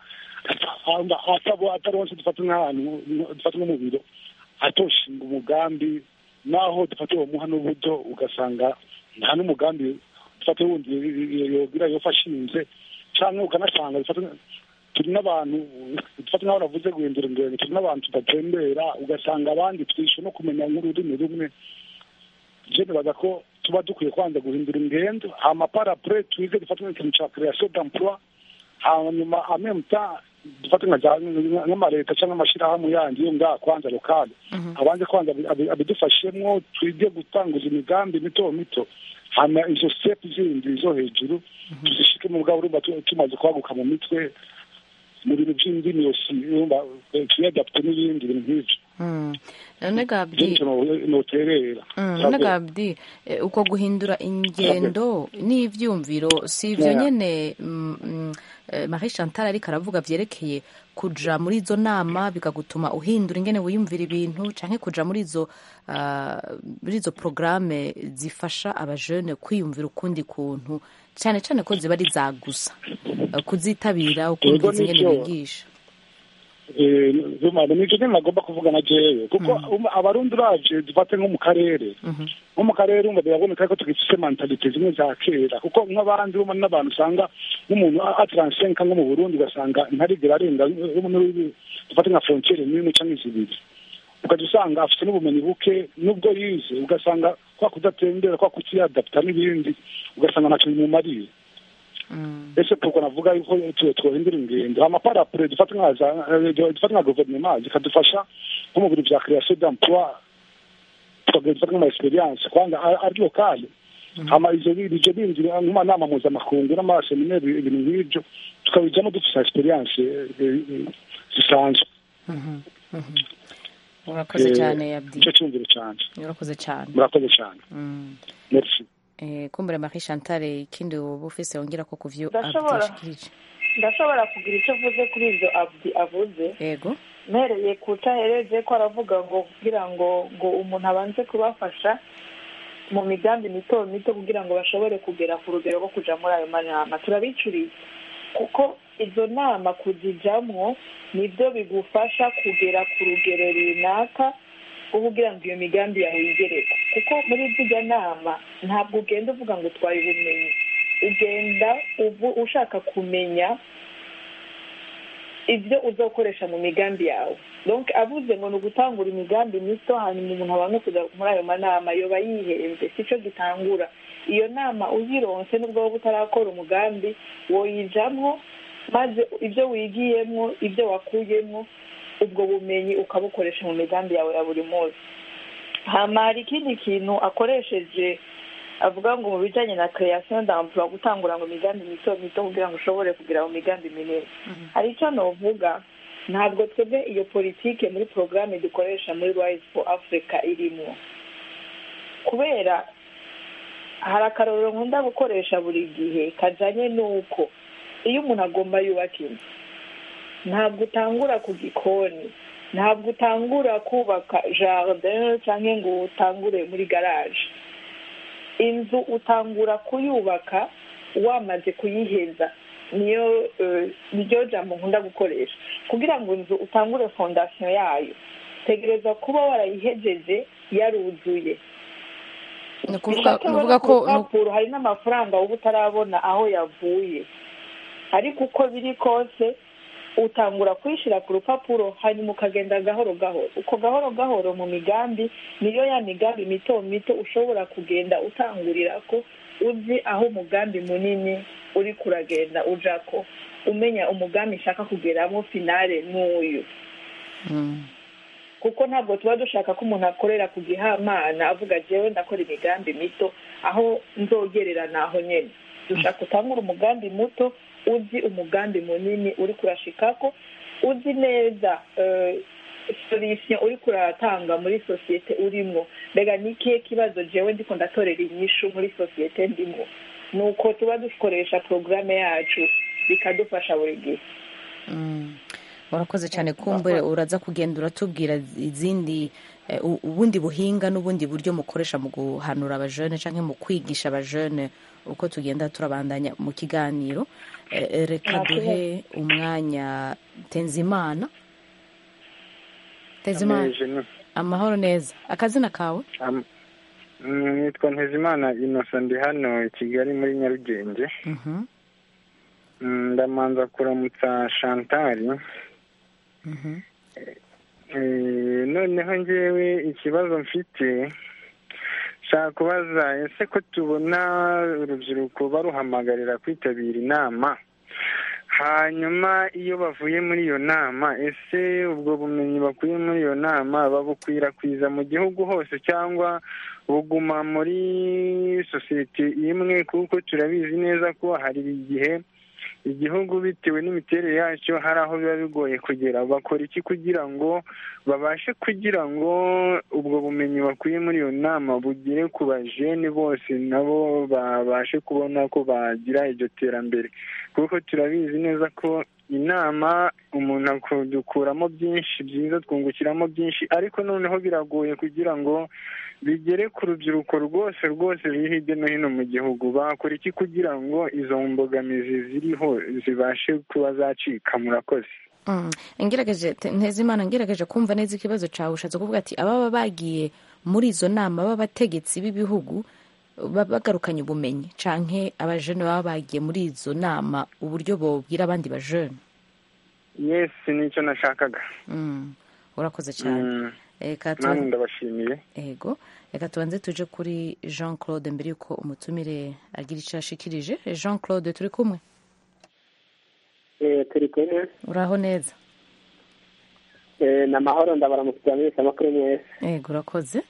Speaker 9: ataronse dufata nk'ahantu dufata nko mu biro atoshinga umugambi naho dufata uwo muha n'uburyo ugasanga nta n'umugambi dufata wundi yogira yofa ashinze cyangwa ukanasanga turi n'abantu dufata nk'aho navuze guhindura ingendo turi n'abantu tudatembera ugasanga abandi twishe no kumenya nk'ururimi rumwe je nibaza ko tuba dukwiye kwanza guhindura ingendo hama parapre twige dufate nk'ikintu ca création d'emploi hanyuma en même temps dufate nk'amaleta cyangwa amashirahamwe yandi yo ngaha kwanza lokale abanze kwanza abidufashemwo twige gutanguza imigambi mito mito hama izo step zindi zo hejuru tuzishike mu bwabo urumva tumaze kwaguka mu mitwe mu bintu by'indimi yose urumva tuyadapte n'ibindi bintu nk'ivyo
Speaker 1: none gabdi
Speaker 9: noterera
Speaker 1: none gabdi uko guhindura ingendo n'ivyumviro si ivyo nyene marie chantal ariko aravuga vyerekeye kuja muri izo nama bikagutuma uhindura ingene wiyumvira ibintu canke kuja muri izo muri izo programme zifasha abajene kwiyumvira ukundi kuntu cyane cyane ko ziba ari za gusa kuzitabira ukumva ingene bigisha
Speaker 9: zumane nicyo nyine nagomba kuvuga na jewe kuko abarundi uraje dufate nko mu karere nko mu karere umva biraboneka ko tugifise mentalite zimwe za kera kuko nk'abandi bo n'abantu usanga nk'umuntu atransenka nko mu burundi ugasanga ntarigera arenga dufate nka frontiere n'imwe canke zibiri ukajya usanga afite n'ubumenyi buke n'ubwo yize ugasanga kwa kudatembera kwa kutiyadapta n'ibindi ugasanga ntacyo bimumariye ese pourquoi navuga yuko twohindura ingendo amaparapure dufata nka guverinoma zikadufasha nko mu bintu bya création d'emploi tukagira dufata nk'ama experience kwanga ari lokale hama ivyo ivyo bindi nk'amanama mpuzamakungu n'amaseminari ibintu nk'ivyo tukabijamo dufise experience zisanzwe
Speaker 1: urakoze cyane abdi
Speaker 9: nicyo cyumviro canje
Speaker 1: urakoze cyane
Speaker 9: murakoze cyane merci
Speaker 1: kumbura marie chantal ikindi uba ufise wongera ko kuvyo
Speaker 6: abdi ndashobora kugira icyo avuze kuri ibyo abdi avuze
Speaker 1: yego
Speaker 6: mpereye kuca hereje ko aravuga ngo kugira ngo ngo umuntu abanze kubafasha mu migambi mito mito kugira ngo bashobore kugera ku rugero rwo kuja muri ayo manama turabicuriye kuko izo nama kuzijamwo nibyo bigufasha kugera ku rugero runaka uba ugira ngo iyo migambi yawe yigereka kuko muri zirya nama ntabwo ugenda uvuga ngo utwaye ubumenyi ugenda ushaka kumenya ibyo uzakoresha mu migambi yawe donc avuze ngo ni ugutangura imigambi mito hanyuma umuntu abone kujya muri ayo manama yoba yihenze si cyo gitangura iyo nama uyironse nubwo wowe utarakora umugambi woyijamwo maze ibyo wigiyemo ibyo wakuyemo ubwo bumenyi ukabukoresha mu migambi yawe ya buri munsi hama hari ikindi kintu akoresheje avuga ngo mu bijyanye na creation d'emploi gutangura ngo imigambi mito mito kugira ngo ushobore kugera mu migambi minini hari icyo novuga ntabwo twebwe iyo politike muri porogaramu dukoresha muri rise for africa irimo kubera hari akarorero nkunda gukoresha buri gihe kajyanye n'uko iyo umuntu agomba yubaka inzu ntabwo utangura ku gikoni ntabwo utangura kubaka jardin cyangwa ngo utangure muri garaje inzu utangura kuyubaka wamaze kuyiheza niyo niryo jambo nkunda gukoresha kugira ngo inzu utangure fondasiyo yayo tegereza kuba warayihejeje yaruzuye
Speaker 1: ni ukuvuga ko
Speaker 6: rupapuro hari n'amafaranga uba utarabona aho yavuye ariko uko biri kose utangura kuyishyira ku rupapuro hanyuma ukagenda gahoro gahoro uko gahoro gahoro mu migambi niyo ya migambi mito mito ushobora kugenda utangurira ko uzi aho umugambi munini uri kuragenda uja ko umenya umugambi nshaka kugeramo finale n'uyu kuko ntabwo tuba dushaka ko umuntu akorera ku gihamana avuga jewe ndakora imigambi mito aho nzogerera naho nyine dushaka utangura umugambi muto uzi umugambi munini uri kurashikako uzi neza solisiyo uri kuratanga muri sosiyete urimo mbega ni ikihe kibazo jewe ndiko ndatorera inyishu muri sosiyete ndimo ni uko tuba dukoresha porogaramu yacu bikadufasha buri gihe
Speaker 1: urakoze cyane kumbure uraza kugenda uratubwira izindi ubundi buhinga n'ubundi buryo mukoresha mu guhanura abajene cyangwa mu kwigisha abajene uko tugenda turabandanya mu kiganiro reka duhe umwanya tenzimana tenzimana amahoro neza akazina kawe
Speaker 10: nitwa ntezimana inosa ndi hano i kigali muri nyarugenge ndamanza kuramutsa shantari noneho ngewe ikibazo mfite nshaka kubaza ese ko tubona urubyiruko baruhamagarira kwitabira inama hanyuma iyo bavuye muri iyo nama ese ubwo bumenyi bakuye muri iyo nama babukwirakwiza mu gihugu hose cyangwa buguma muri sosiyete imwe kuko turabizi neza ko hari igihe igihugu bitewe n'imiterere yacyo hari aho biba bigoye kugera bakora iki kugira ngo babashe kugira ngo ubwo bumenyi bakuye muri iyo nama bugere ku bajene bose nabo babashe kubona ko bagira iryo terambere kuko turabizi neza ko inama umuntu akudukuramo byinshi byiza twungukiramo byinshi ariko noneho biragoye kugira ngo bigere ku rubyiruko rwose rwose ruri hirya no hino mu gihugu bakora iki kugira ngo izo mbogamizi ziriho zibashe kuba zacika murakoze
Speaker 1: ngerageje ntezimana ngerageje kumva neza ikibazo cyawe ushatse kuvuga ati ababa bagiye muri izo nama b'abategetsi b'ibihugu bagarukanye ubumenyi canke abajene baba bagiye muri izo nama uburyo bobwira abandi bajene
Speaker 10: yesi nicyo nashakaga
Speaker 1: urakoze cyane
Speaker 10: namwe ndabashimiye
Speaker 1: ego reka tubanze tuje kuri jean claude mbere yuko umutumire agira icyo yashikirije jean claude turi kumwe
Speaker 11: turi kumwe
Speaker 1: uraho neza
Speaker 11: ni amahoro ndabaramukira mwese amakuru mwese
Speaker 1: ego urakoze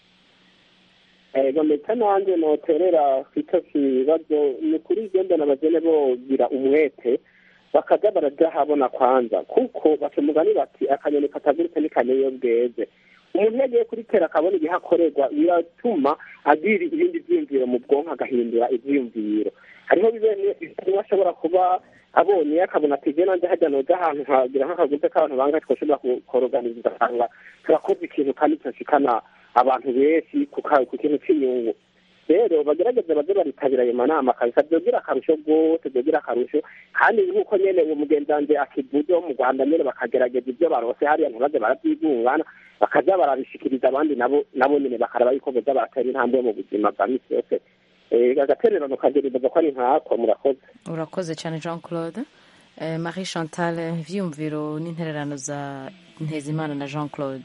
Speaker 11: ego ndetse nanjye noterera ku icyo kibazo ni kuri igenda n'abagene bogira umwete bakajya baradahabona kwanza kuko baca umugani bati akanyoni katagurutse ntikane iyo bweze umuntu iyo agiye kuritera akabona ibihakorerwa biratuma agira ibindi byiyumviro mu bwonko agahindura ibyiyumviro hariho bimwe ashobora kuba abonye akabona ati jya nanjye hajya noza ahantu nkagira nk'akaguze k'abantu bangahe twashobora koroganiza ugasanga turakoze ikintu kandi cyashikana abantu benshi ku kintu cy'inyungu rero bagerageza baze baritabira ayo manama kabisa byogira akarusho rwose byogira akarusho kandi nk'uko nyene uwo mugenzi wanje akivuze wo mu rwanda nyene bakagerageza ibyo barose hariya ntibaze barabyigungana bakaza barabishikiriza abandi nabo nabo nyene bakaraba yuko boza baratera intambwe mu buzima bwa misi yose agatererano kagerageza ko ari nkako murakoze
Speaker 1: urakoze cyane jean claude marie chantal ivyiyumviro n'intererano za ntezimana na jean claude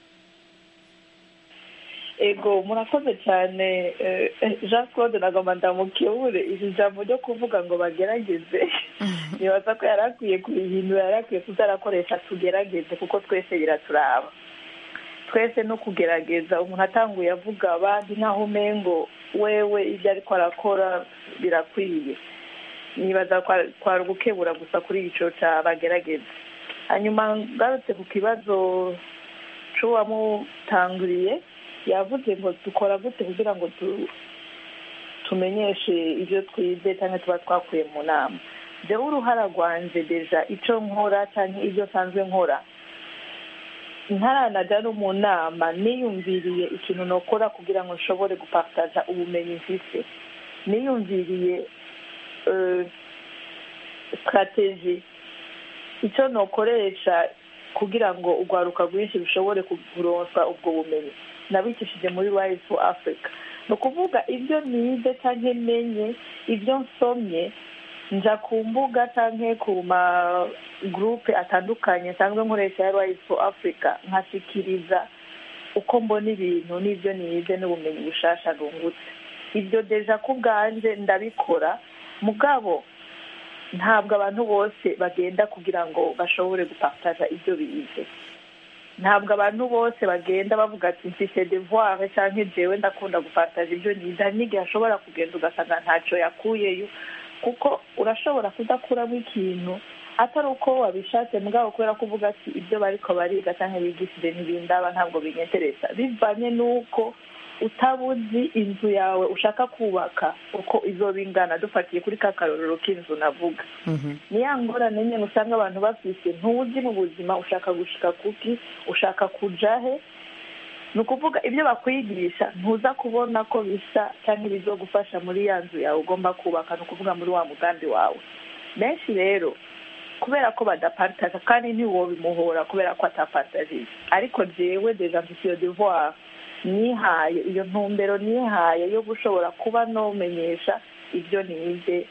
Speaker 6: ego murakoze cyane jean claude nagomba ndamukebure iri jambo ryo kuvuga ngo bagerageze nibaza ko yari akwiye kubihindura yari akwiye kuzarakoresha tugerageze kuko twese biraturaba twese no kugerageza umuntu atanguye avuga abandi nkaho umengo wewe ibyo ariko arakora birakwiye nibaza kwari ugukebura gusa kuri icyo bagerageza hanyuma ngarutse ku kibazo cy'uwamutanguriye yavuze ngo dukora gute kugira ngo tumenyeshe ibyo twize cyangwa tuba twakuye mu nama jyewe uruhara rwanjye deja icyo nkora cyangwa ibyo nsanzwe nkora ntaranajya no mu nama niyumviriye ikintu nokora kugira ngo nshobore gupataza ubumenyi mfite niyumviriye sitarateji icyo nokoresha kugira ngo urwaruka rwinshi rushobore kuronswa ubwo bumenyi nabikishije muri life for africa ni ukuvuga ibyo nize cyangwa menye ibyo nsomye nja ku mbuga cyangwa ku ma gurupe atandukanye nsanzwe nkoresha ya life for africa nkashyikiriza uko mbona ibintu n'ibyo nize n'ubumenyi bushasha rungutse ibyo deja ku bwanjye ndabikora mugabo ntabwo abantu bose bagenda kugira ngo bashobore gupataja ibyo bize ntabwo abantu bose bagenda bavuga ati mfite devoir cyangwa jewe ndakunda gupataja ibyo nize hari n'igihe ashobora kugenda ugasanga ntacyo yakuyeyo kuko urashobora kudakuramo ikintu atari uko wabishatse mugabo kubera ko uvuga ati ibyo bariko bariga cyangwa bigishije ntibindaba ntabwo binyetereza bivanye n'uko utabuzi inzu yawe ushaka kubaka uko izoba ingana dufatiye kuri ka karorero k'inzu navuga ni ya ngorane nyine usanga abantu bafise ntuzi mu buzima ushaka gushika kuki ushaka kuja he ni ukuvuga ibyo bakwigisha ntuza kubona ko bisa cyangwa ibizogufasha muri ya nzu yawe ugomba kubaka ni ukuvuga muri wa mugambi wawe benshi rero kubera ko badaparitaje kandi ntiwobimuhora kubera ko ataparitaje ariko jewe deja mfite iyo devoir nihaye iyo ntumbero nihaye yo gushobora kuba nomenyesha ibyo nize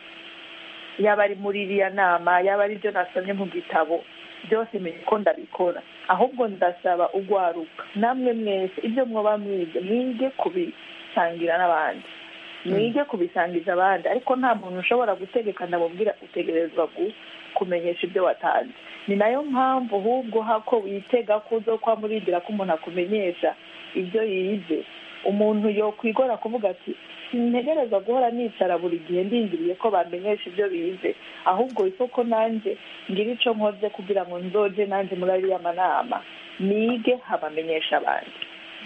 Speaker 6: yaba ari muri iriya nama yaba ari ibyo nasomye mu gitabo byose menye ko ndabikora ahubwo ndasaba ugwaruka namwe mwese ibyo mwoba mwige mwige kubisangira n'abandi mwige kubisangiza abandi ariko nta muntu ushobora gutegeka ndamubwira utegerezwa kumenyesha ibyo watanze ni nayo mpamvu ahubwo hako witega ko uzokwa murigira ko umuntu akumenyesha ibyo yize umuntu yokwigora kuvuga ati sintegereza guhora nicara buri gihe ndindiriye ko bamenyesha ibyo bize ahubwo isoko nanjye ngira icyo nkoze kugira ngo nzoje nanjye muri ariya manama nige habamenyesha abandi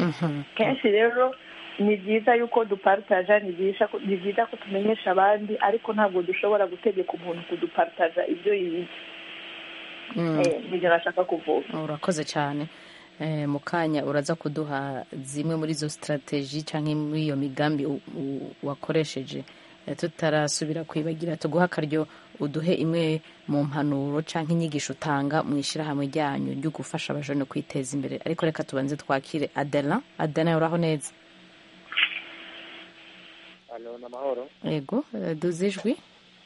Speaker 6: kenshi rero ni byiza yuko duparitaja ni byiza ko tumenyesha abandi ariko ntabwo dushobora gutegeka umuntu kuduparitaja ibyo yize nibyo nashaka kuvuga
Speaker 1: urakoze cyane mu kanya uraza kuduha zimwe muri izo sitarateji cyangwa muri iyo migambi wakoresheje tutarasubira kwibagira tuguha akaryo uduhe imwe mu mpanuro cyangwa inyigisho utanga mu ishyirahamwe ryanyu ryo gufasha abajene kwiteza imbere ariko reka tubanze twakire adela adela uraho neza yego duze ijwi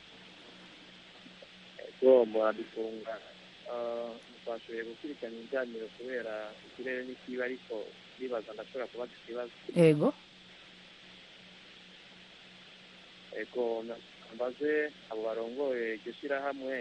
Speaker 12: yego muradutunga twashoboye gukurikirana ibiganiro kubera ikirere n'ikiba ariko ndibaza ndashobora kubaza ikibazo
Speaker 1: yego
Speaker 12: yego mbaze abo barongoye iryo shyirahamwe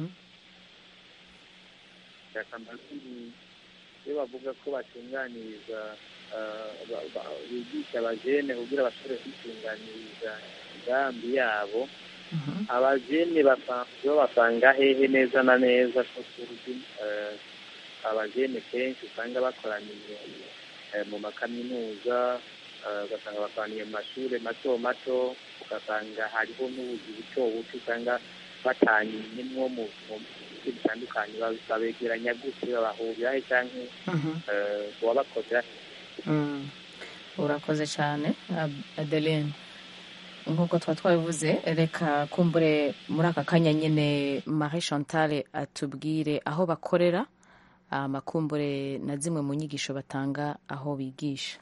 Speaker 12: mbaze iyo bavuga ko batunganiriza bigisha abajene kugira bashobore kwitunganiriza imigambi yabo abajene basanzwe basanga hehe neza na neza ko tuzi abajene kenshi usanga bakoraniye mu makaminuza ugasanga bakoraniye mu mashuri mato mato ugasanga hariho n'ubuzi buto buto usanga batanyemwo mu bice bitandukanye babegeranya gute babahurira he cyangwa kuba bakorera
Speaker 1: urakoze cyane adeline nk'uko tuba twabivuze reka kumbure muri aka kanya nyine marie chantal atubwire aho bakorera amakumbure na zimwe mu nyigisho batanga aho bigisha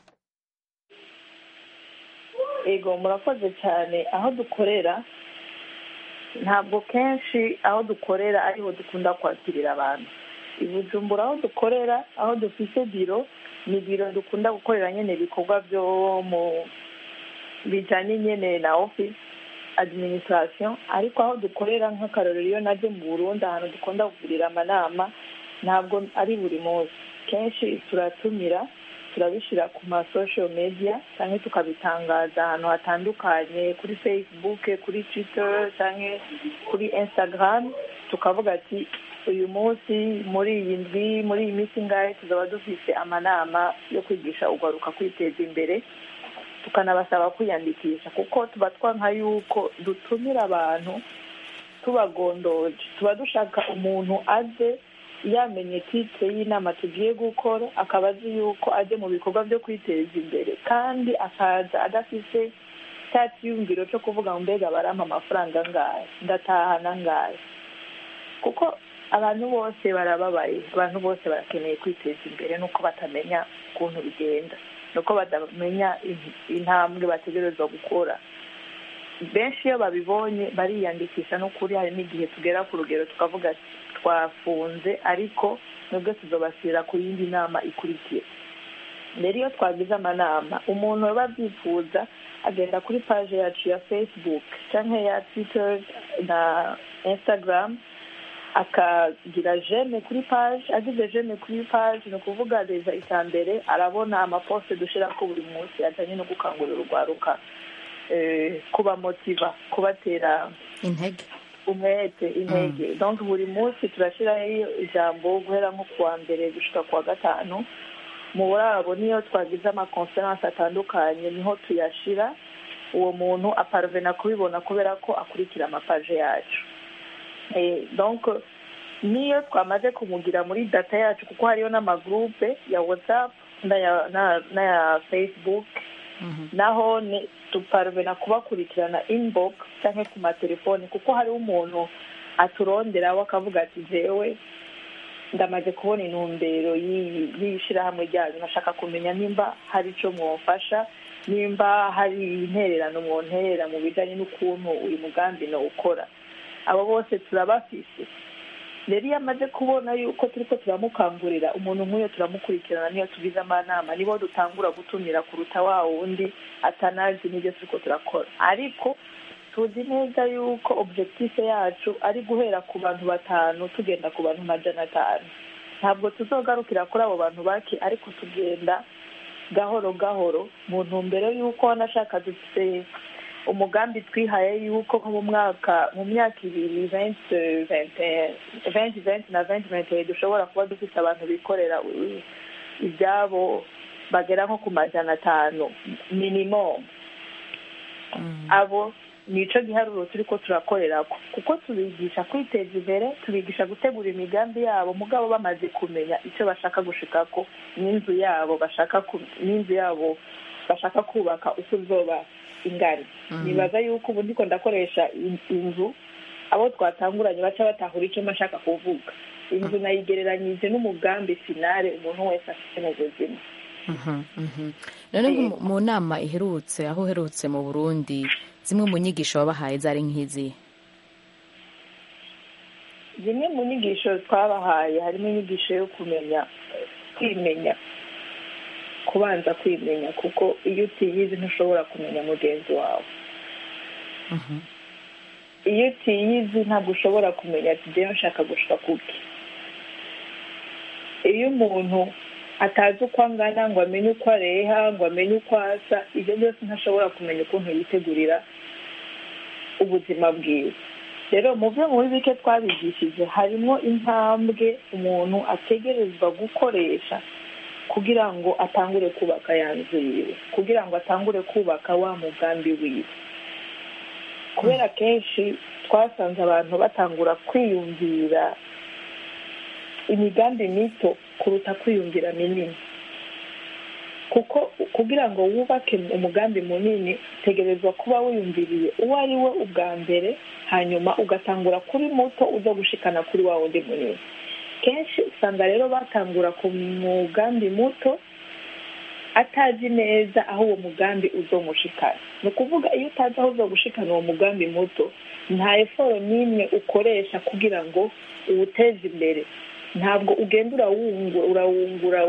Speaker 6: ego murakoze cyane aho dukorera ntabwo kenshi aho dukorera ariho dukunda kwakirira abantu i bujumbura aho dukorera aho dufite biro ni biro dukunda gukorera nyine ibikorwa byo mu bijyanye nyine na office administration ariko aho dukorera nk'akarorero iyo najye mu burundi ahantu dukunda kugurira amanama ntabwo ari buri munsi kenshi turatumira turabishyira ku ma social media cyangwa tukabitangaza ahantu hatandukanye kuri facebook kuri twitter cyangwa kuri instagram tukavuga ati uyu munsi muri iyi ndwi muri iyi minsi ngahe tuzaba dufite amanama yo kwigisha ugaruka kwiteza imbere tukanabasaba kwiyandikisha kuko tuba twanka yuko dutumira abantu tubagondoje tuba dushaka umuntu aze yamenye titire y'inama tugiye gukora akaba azi yuko ajya mu bikorwa byo kwiteza imbere kandi akaza adafite cya cyiyumviro cyo kuvuga ngo mbega barampa amafaranga angahe ndatahana angahe kuko abantu bose barababaye abantu bose barakeneye kwiteza imbere nuko batamenya ukuntu bigenda nuko batamenya intambwe bategerezwa gukora benshi iyo babibonye bariyandikisha n'ukuri hari n'igihe tugera ku rugero tukavuga ati twafunze ariko nubwo tuzobasira ku yindi nama ikurikiye rero iyo twagize amanama umuntu aba abyifuza agenda kuri paje yacu ya facebook cyangwa ya twitter na instagram akagira jeme kuri paje agize jeme kuri paje ni ukuvuga reza icya mbere arabona amaposite dushyira ko buri munsi ajyanye no gukangurira urwaruka kubamotiva kubatera
Speaker 1: intege
Speaker 6: umwete intege donc buri munsi turashyiraho ijambo guhera nko kuwa mbere gushyika kuwa gatanu mu burabo niyo twagize amakonferanse atandukanye niho tuyashyira uwo muntu aparvena kubibona kubera ko akurikira amapaje yacu donc niyo twamaze kumugira muri data yacu kuko hariyo n'amagurupe ya whatsapp n'aya facebook naho tuparvena kubakurikirana inbox cyangwa ku matelefoni kuko hariho umuntu aturonderaho akavuga ati jewe ndamaze kubona intumbero y'iyi shyirahamwe ryanyu nashaka kumenya nimba hari icyo mwofasha nimba hari intererano mwonterera mu bijyanye n'ukuntu uyu mugambi ukora abo bose turabafise rero iyo amaze kubona yuko turi ko turamukangurira umuntu nk'uyo turamukurikirana niyo tugize amanama nibo dutangura gutumira kuruta wa wundi atanazi n'ibyo turi ko turakora ariko tuzi neza yuko objectif yacu ari guhera ku bantu batanu tugenda ku bantu majana atanu ntabwo tuzogarukira kuri abo bantu bake ariko tugenda gahoro gahoro mu ntumbero y'uko wanashaka dufite umugambi twihaye yuko nko mu mwaka mu myaka ibiri venti venti na venti venti dushobora kuba dufite abantu bikorera ibyabo bagera nko ku majana atanu minimum abo nico giharuro turi ko turakorera kuko tubigisha kwiteza imbere tubigisha gutegura imigambi yabo mugabo bamaze kumenya icyo bashaka gushikako n'inzu yabo bashaka n'inzu yabo bashaka kubaka uko uzoba ingana nibaza yuko ubu ndiko ndakoresha inzu abo twatanguranye baca batahura icyo mashaka kuvuga inzu nayigereranyije n'umugambi finale umuntu wese afite mu buzima
Speaker 1: none mu nama iherutse aho uherutse mu burundi zimwe mu nyigisho wabahaye zari nk'izi
Speaker 6: zimwe mu nyigisho twabahaye harimo inyigisho yo kumenya kwimenya kubanza kwimenya kuko iyo utiyizi ntushobora kumenya mugenzi wawe iyo utiyizi ntabwo ushobora kumenya ati njyewe nshaka gushika kuki iyo umuntu atazi uko angana ngo amenye uko areha ngo amenye uko asa ibyo byose ntashobora kumenya ukuntu yitegurira ubuzima bwiwe rero mu byo muri bike twabigishije harimo intambwe umuntu ategerezwa gukoresha kugira ngo atangure kubaka ya nzu yiwe kugira ngo atangure kubaka wa mugambi wiwe kubera kenshi twasanze abantu batangura kwiyumvira imigambi mito kuruta kwiyumvira minini kuko kugira ngo wubake umugambi munini utegerezwa kuba wiyumviriye uwo ari we ubwa mbere hanyuma ugatangura kuri muto uza gushikana kuri wa wundi munini kenshi usanga rero batangura ku mugambi muto atazi neza aho uwo mugambi uzomushikana ni ukuvuga iyo utazi aho uzogushikana uwo mugambi muto nta eforo n'imwe ukoresha kugira ngo uwuteze imbere ntabwo ugenda urawungura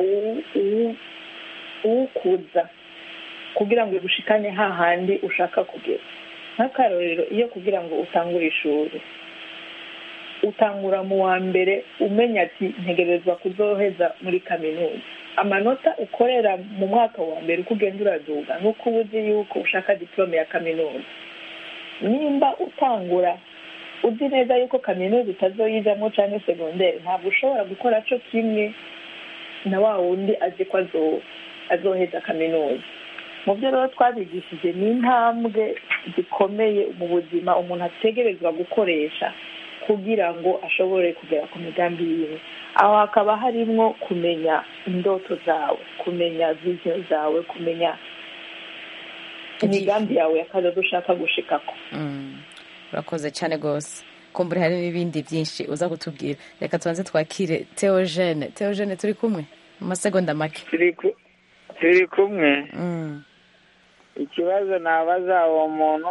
Speaker 6: uwukuza kugira ngo ugushikane hahandi ushaka kugera nk'akarorero iyo kugira ngo utangure ishuri utangura mu wa mbere umenya ati ntegerezwa kuzoheza muri kaminuza amanota ukorera mu mwaka wa mbere uko ugenda uraduga nuko uba uzi yuko ushaka diplome ya kaminuza nimba utangura uzi neza yuko kaminuza utazoyijamo cyangwa segonderi ntabwo ushobora gukora cyo kimwe na wa wundi azi ko azoheza kaminuza mu byo rero twabigishije ni intambwe zikomeye mu buzima umuntu ategerezwa gukoresha kugira ngo ashobore kugera ku migambi yiwe aho hakaba harimo kumenya indoto zawe kumenya viziyo zawe kumenya imigambi yawe y'akazi ushaka gushikako
Speaker 1: urakoze cyane rwose kumbura hari n'ibindi byinshi uza kutubwira reka tubanze twakire teogene teogene turi kumwe mu masegonda make
Speaker 13: turi kumwe ikibazo nabaza uwo muntu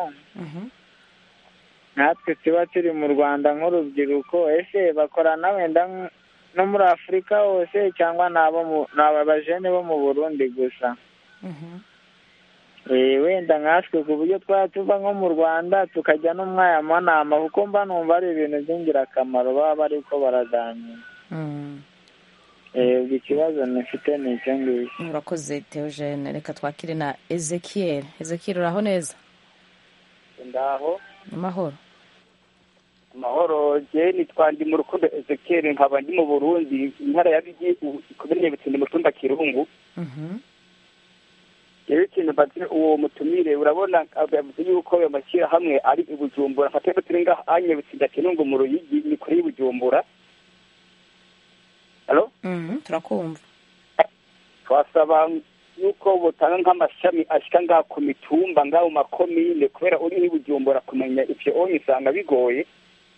Speaker 13: natwe tuba turi mu rwanda nk'urubyiruko ese bakorana wenda no muri afurika hose cyangwa ni aba bajene bo mu burundi gusa wenda nkatwe ku buryo twaba tuva nko mu rwanda tukajya no muri aya manama kuko mba numva ari ibintu by'ingirakamaro baba bari ko baraganira ubwo ikibazo nifite ni icyo ngicyo
Speaker 1: urakoze teogene reka twakire na ezekiel ezekiel uraho neza
Speaker 14: ndaho
Speaker 1: amahoro
Speaker 14: amahoro je nitwa ndi mu rukundo ezekiel nkaba ndi mu burundi intara ya bigi ikomeye bitinde mu tumba kirungu rero ikintu mbaze uwo mutumire urabona yavuze yuko ayo mashyirahamwe ari i bujumbura fata ko turi ngaha anye bitsinda kirungu mu ruyigi ni kuri bujumbura halo
Speaker 1: turakumva
Speaker 14: twasaba yuko butanga nk'amashami ashika ngaha ku mitumba ngaha mu makomine kubera uri i bujumbura kumenya ivyo onye usanga bigoye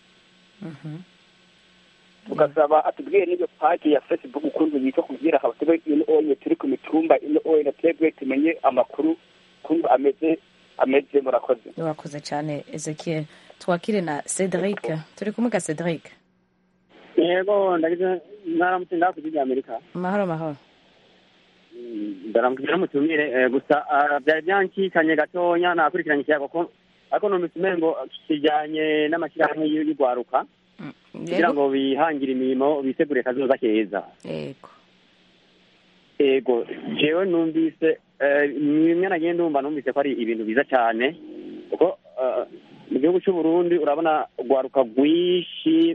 Speaker 14: tugasaba atubwiye n'iyo paji ya facebook ukuntu yitwa kugira abatebe ino onye turi ku mitumba ino onye na twebwe tumenye amakuru ukuntu ameze ameze murakoze
Speaker 1: urakoze cyane ezekiel twakire na cedric turi kumwe ka cedric
Speaker 15: yego ndagize mwaramutse ngaha ku gihugu amerika
Speaker 1: amahoro amahoro
Speaker 15: ndaramukije n'umutumire gusa byari byankikanye gatonya nakurikiranye ikiyago ko ariko numvise umengo kijyanye n'amashyirahamwe y'urwaruka kugira ngo bihangire imirimo bitegure kazoza keza
Speaker 1: yego
Speaker 15: yego jewe numvise bimwe nagiye ndumva numvise ko ari ibintu biza cyane kuko mu gihugu cy'u Burundi urabona urwaruka rwinshi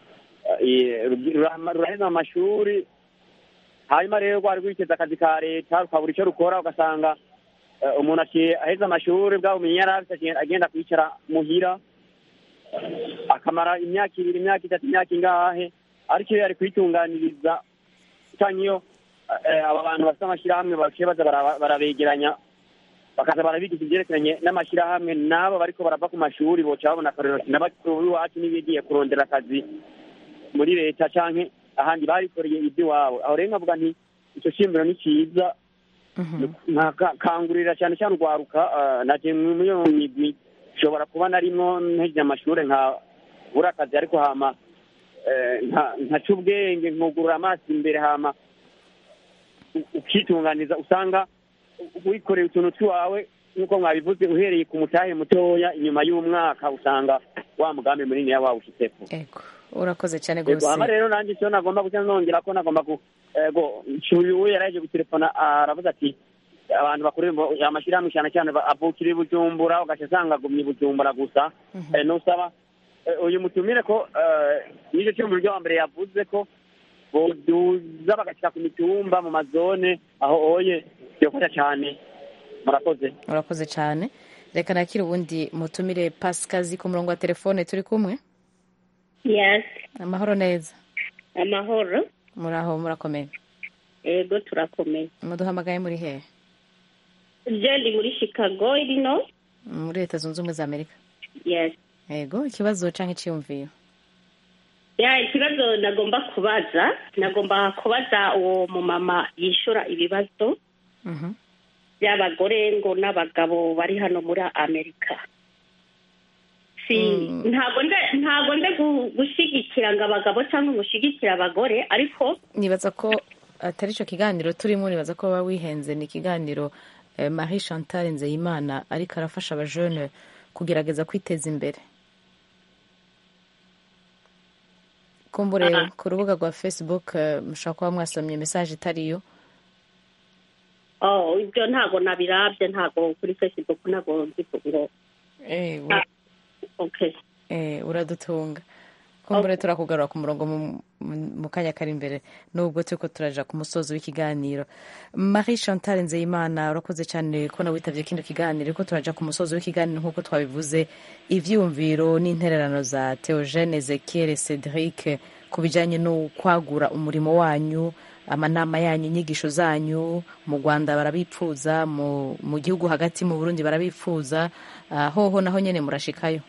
Speaker 15: ruraheza amashuri hanyuma rero rwari rwiteza akazi ka leta rukabura icyo rukora ugasanga umuntu aheza amashuri bwaba umenye yari afite agenda kwicara muhira akamara imyaka ibiri imyaka itatu imyaka ingahe ariko iyo yari kuyitunganiriza cyangwa iyo aba bantu bafite amashyirahamwe baciye baza barabegeranya bakaza barabigisha ibyerekeranye n'amashyirahamwe n'abo bariko barava ku mashuri boca babona akarorero n'abakuru b'iwacu n'ibigiye kurondera akazi muri leta cyangwa ahandi barikoreye iby'iwabo aho rero nkavuga nti icyo shingiro ni cyiza nkakangurira cyane cyane urwaruka naje muri iyo migwi nshobora kuba narimwo ntegeje amashuri nkabura akazi ariko hama nkaca ubwenge nkugurura amaso imbere hama ukitunganiza usanga wikoreye utuntu twawe nk'uko mwabivuze uhereye ku mutahe mutoya inyuma y'umwaka usanga wa mugambi munini yawe wawushyitseho
Speaker 1: urakoze cyane rwose
Speaker 15: hama rero nanjye icyo nagomba guca nongera ko nagomba ku ego uyu we yaraje gutelefona aravuze ati abantu bakorera amashyirahamwe cyane cyane avukira i bujumbura ugaca asanga agumye i bujumbura gusa nusaba uyu mutumire ko n'icyo cyumba ryo mbere yavuze ko boduza bagashyira ku mitumba mu mazone aho oye byofasha cyane murakoze
Speaker 1: murakoze cyane reka nakire ubundi mutumire pasikazi ku murongo wa telefone turi kumwe
Speaker 16: yes
Speaker 1: amahoro neza
Speaker 16: amahoro
Speaker 1: muraho murakomeye
Speaker 16: yego turakomeye
Speaker 1: muduhamagaye muri hehe
Speaker 16: je ndi muri chicago illinois
Speaker 1: muri leta zunze ubumwe za amerika
Speaker 16: yes
Speaker 1: yego ikibazo cyangwa icyiyumviro
Speaker 16: ya ikibazo nagomba kubaza nagomba kubaza uwo mumama yishura ibibazo by'abagore ngo n'abagabo bari hano muri amerika si ntabwo nde ntabwo nde gushyigikira ngo abagabo cyangwa gushyigikira abagore ariko
Speaker 1: nibaza ko atari cyo kiganiro turimo nibaza ko baba wihenze ni ikiganiro marie chantal nzeyimana ariko arafasha abajene kugerageza kwiteza imbere kumbure ku rubuga rwa facebook mushobora kuba mwasomye mesaje itariyo
Speaker 16: ibyo ntabwo nabirabye ntabwo kuri facebook ntabwo nzi ngo
Speaker 1: uradutunga kumbure turakugarura ku murongo mu kanya kari imbere nubwo turi ko turaja ku musozo w'ikiganiro marie chantal nzeyimana urakoze cyane ko nawe witabye kino kiganiro ko turaja ku musozo w'ikiganiro nk'uko twabivuze ibyiyumviro n'intererano za theogene ezekiel cedric ku bijyanye no kwagura umurimo wanyu amanama yanyu inyigisho zanyu mu rwanda barabipfuza mu mu gihugu hagati mu burundi barabipfuza Ah, hoho naho nyine murashikayo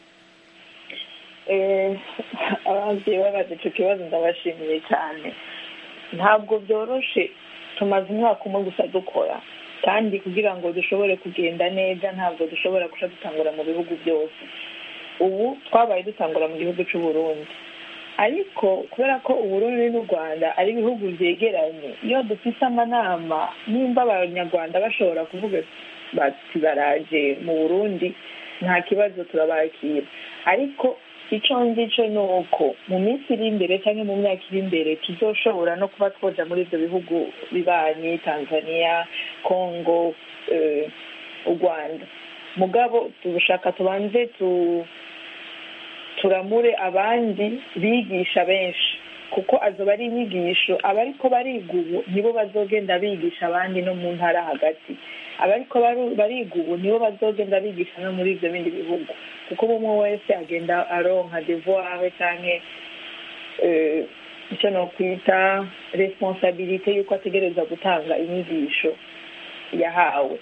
Speaker 6: Eh, ababyeyi babaza icyo kibazo ndabashimiye cyane ntabwo byoroshe tumaze umwaka umwe gusa dukora kandi kugira ngo dushobore kugenda neza ntabwo dushobora guca dutangura mu bihugu byose ubu twabaye dutangura mu gihugu cy'u Burundi ariko kubera ko uburundi n'u rwanda ari ibihugu byegeranye iyo dufite amanama nimba abanyarwanda bashobora kuvuga bati baraje mu burundi nta kibazo turabakira ariko icyo ngicyo ni uko mu minsi iri imbere cyangwa mu myaka iri imbere tuzoshobora no kuba twoja muri ibyo bihugu bibanyi tanzania congo eh, u rwanda mugabo dushaka tubanze tu turamure abandi bigisha benshi kuko azoba ari inyigisho abariko bariga ubu nibo bazogenda bigisha abandi no mu ntara hagati abariko baru- bariga ubu nibo bazogenda bigisha no muri ivyo bindi bihugu kuko umwe wese agenda aronka devoir canke eh, icyo nokwita responsabilite y'uko ategereza gutanga inyigisho yahawe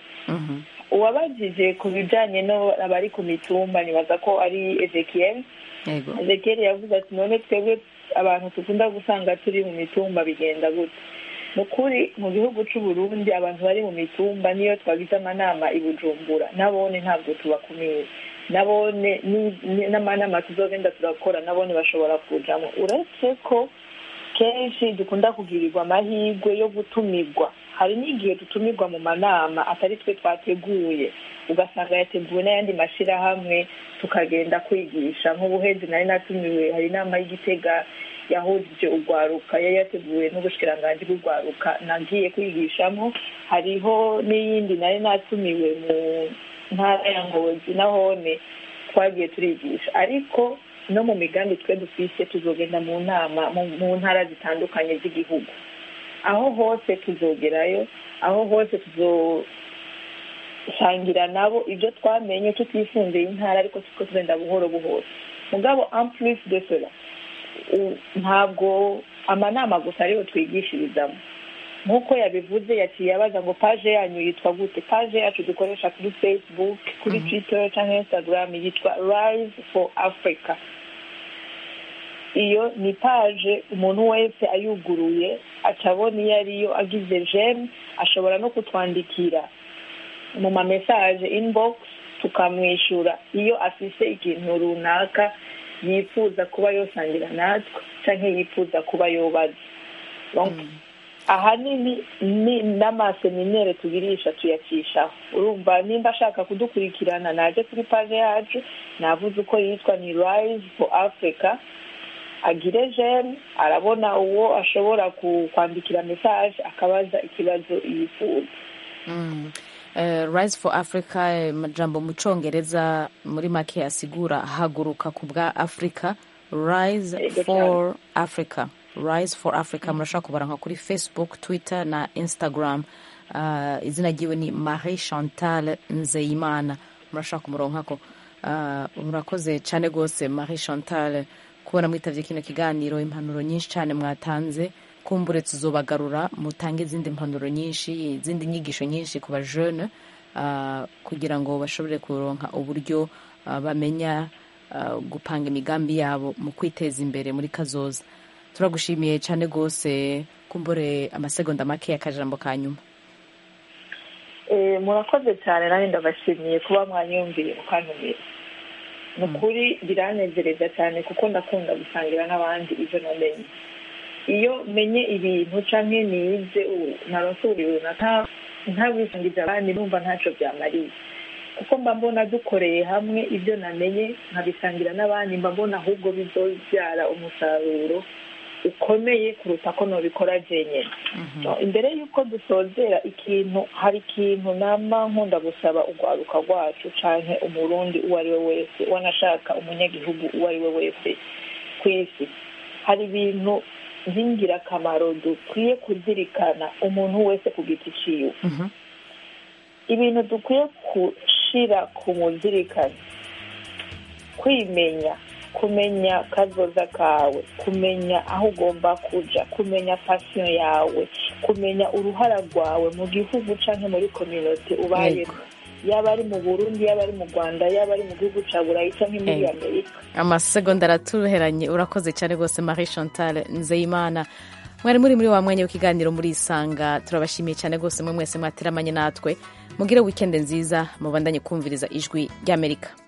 Speaker 6: uwabajije ku bijanye no abari ku mitumba nibaza ko ari ezekiel
Speaker 1: yego
Speaker 6: ezekiel yavuze ati none twebwe abantu dukunda gusanga turi mu mitumba bigenda gute ni ukuri mu gihugu cy'u Burundi abantu bari mu mitumba niyo twagize amanama i bujumbura nabone ntabwo tubakumira nabone ni- ni- n'amanama tuzogenda turakora nabone bashobora kujamo uretse ko kenshi dukunda kugirirwa amahirwe yo gutumirwa hari n'igihe dutumirwa mu manama atari twe twateguye ugasanga yateguwe n'ayandi mashyirahamwe tukagenda kwigisha nk'ubuhezi nari natumiwe hari inama y'igitega yahuje urwaruka yari yateguwe n'ubushikiranganji bw'urwaruka nagiye kwigishamo hariho n'iyindi nari natumiwe mu ntara ya ngozi nahone twagiye turigisha ariko no mu migambi twe dufise tuzogenda mu nama mu- mu ntara zitandukanye z'igihugu aho hose tuzogerayo aho hose tuzosangira nabo ibyo twamenye tutifunze intara ariko tuko tugenda buhoro buhoro mugabo en plus de cela u- ntabwo amanama gusa ariyo twigishirizamo nk'uko yabivuze yaciye abaza ngo paje yanyu yitwa gute paje yacu dukoresha kuri facebook kuri twitter cyangwa instagram yitwa rise for africa iyo ni paje umuntu wese ayuguruye aca abona iyo ariyo agize jeme ashobora no kutwandikira mu mamesaje inbox tukamwishyura iyo afise ikintu runaka yifuza kuba yosangira natwe cyangwa yifuza kuba yobaza Donc, ahanini ni n'amaseminere tugirisha tuyacishaho urumva nimba ashaka kudukurikirana naje kuri paje yacu navuze uko yitwa ni rise for africa agire jene arabona uwo ashobora ku- kwandikira mesaje akabaza ikibazo yifuza
Speaker 1: Mm. Eh, rise for africa eh, majambo mu congereza muri make asigura haguruka ku bwa africa rise
Speaker 6: Yego
Speaker 1: for africa rise for africa murashobora kubaranka kuri facebook twitter na instagram Ah, izina ryiwe ni marie chantal nzeyimana murashobora kumuronkako Ah, murakoze cyane rwose marie chantal kubona mwitavye kino kiganiro impanuro nyinshi cyane mwatanze kumbure tuzobagarura mutange izindi mpanuro nyinshi izindi nyigisho nyinshi ku bajene uh, kugira ngo bashobore kuronka uburyo uh, bamenya uh, gupanga imigambi yabo mu kwiteza imbere muri kazoza turagushimiye cyane rwose kumbure amasegonda make y'akajambo ka nyuma
Speaker 6: Eh, murakoze cyane nanjye ndabashimiye kuba mwanyumviye mukantumira ni ukuri biranezereza cyane kuko ndakunda gusangira n'abandi ibyo namenye iyo menye ibintu canke nize u- naronse uburiro runaka ntabisangiza abandi numva ntacyo byamariye kuko mba mbona dukoreye hamwe ibyo namenye nkabisangira n'abandi mba mbona ahubwo bizobyara umusaruro ukomeye kuruta ko nobikora jenyine No, imbere y'uko dusozera ikintu hari ikintu nama nkunda gusaba urwaruka rwacu canke umurundi uwo ari we wese wanashaka umunyagihugu uwo ari we wese ku isi hari ibintu by'ingirakamaro dukwiye kuzirikana umuntu wese ku giti ciwe ibintu dukwiye gushira ku muzirikane kwimenya kumenya kazoza kawe kumenya aho ugomba kuja kumenya pasiyo yawe kumenya uruhara rwawe mu gihugu canke muri kominote ubayemo yaba ari mu burundi yaba ari mu rwanda yaba ari mu gihugu ca burayi canke muri
Speaker 1: Eh.
Speaker 6: amerika
Speaker 1: amasegonda aratuheranye urakoze cyane rwose marie chantal nzeyimana mwari muri muri wa mwanya w'ikiganiro muri isanga turabashimiye cyane rwose mwe mwese mwateramanye natwe mugire wikende nziza mubandanye kumviriza ijwi ry'amerika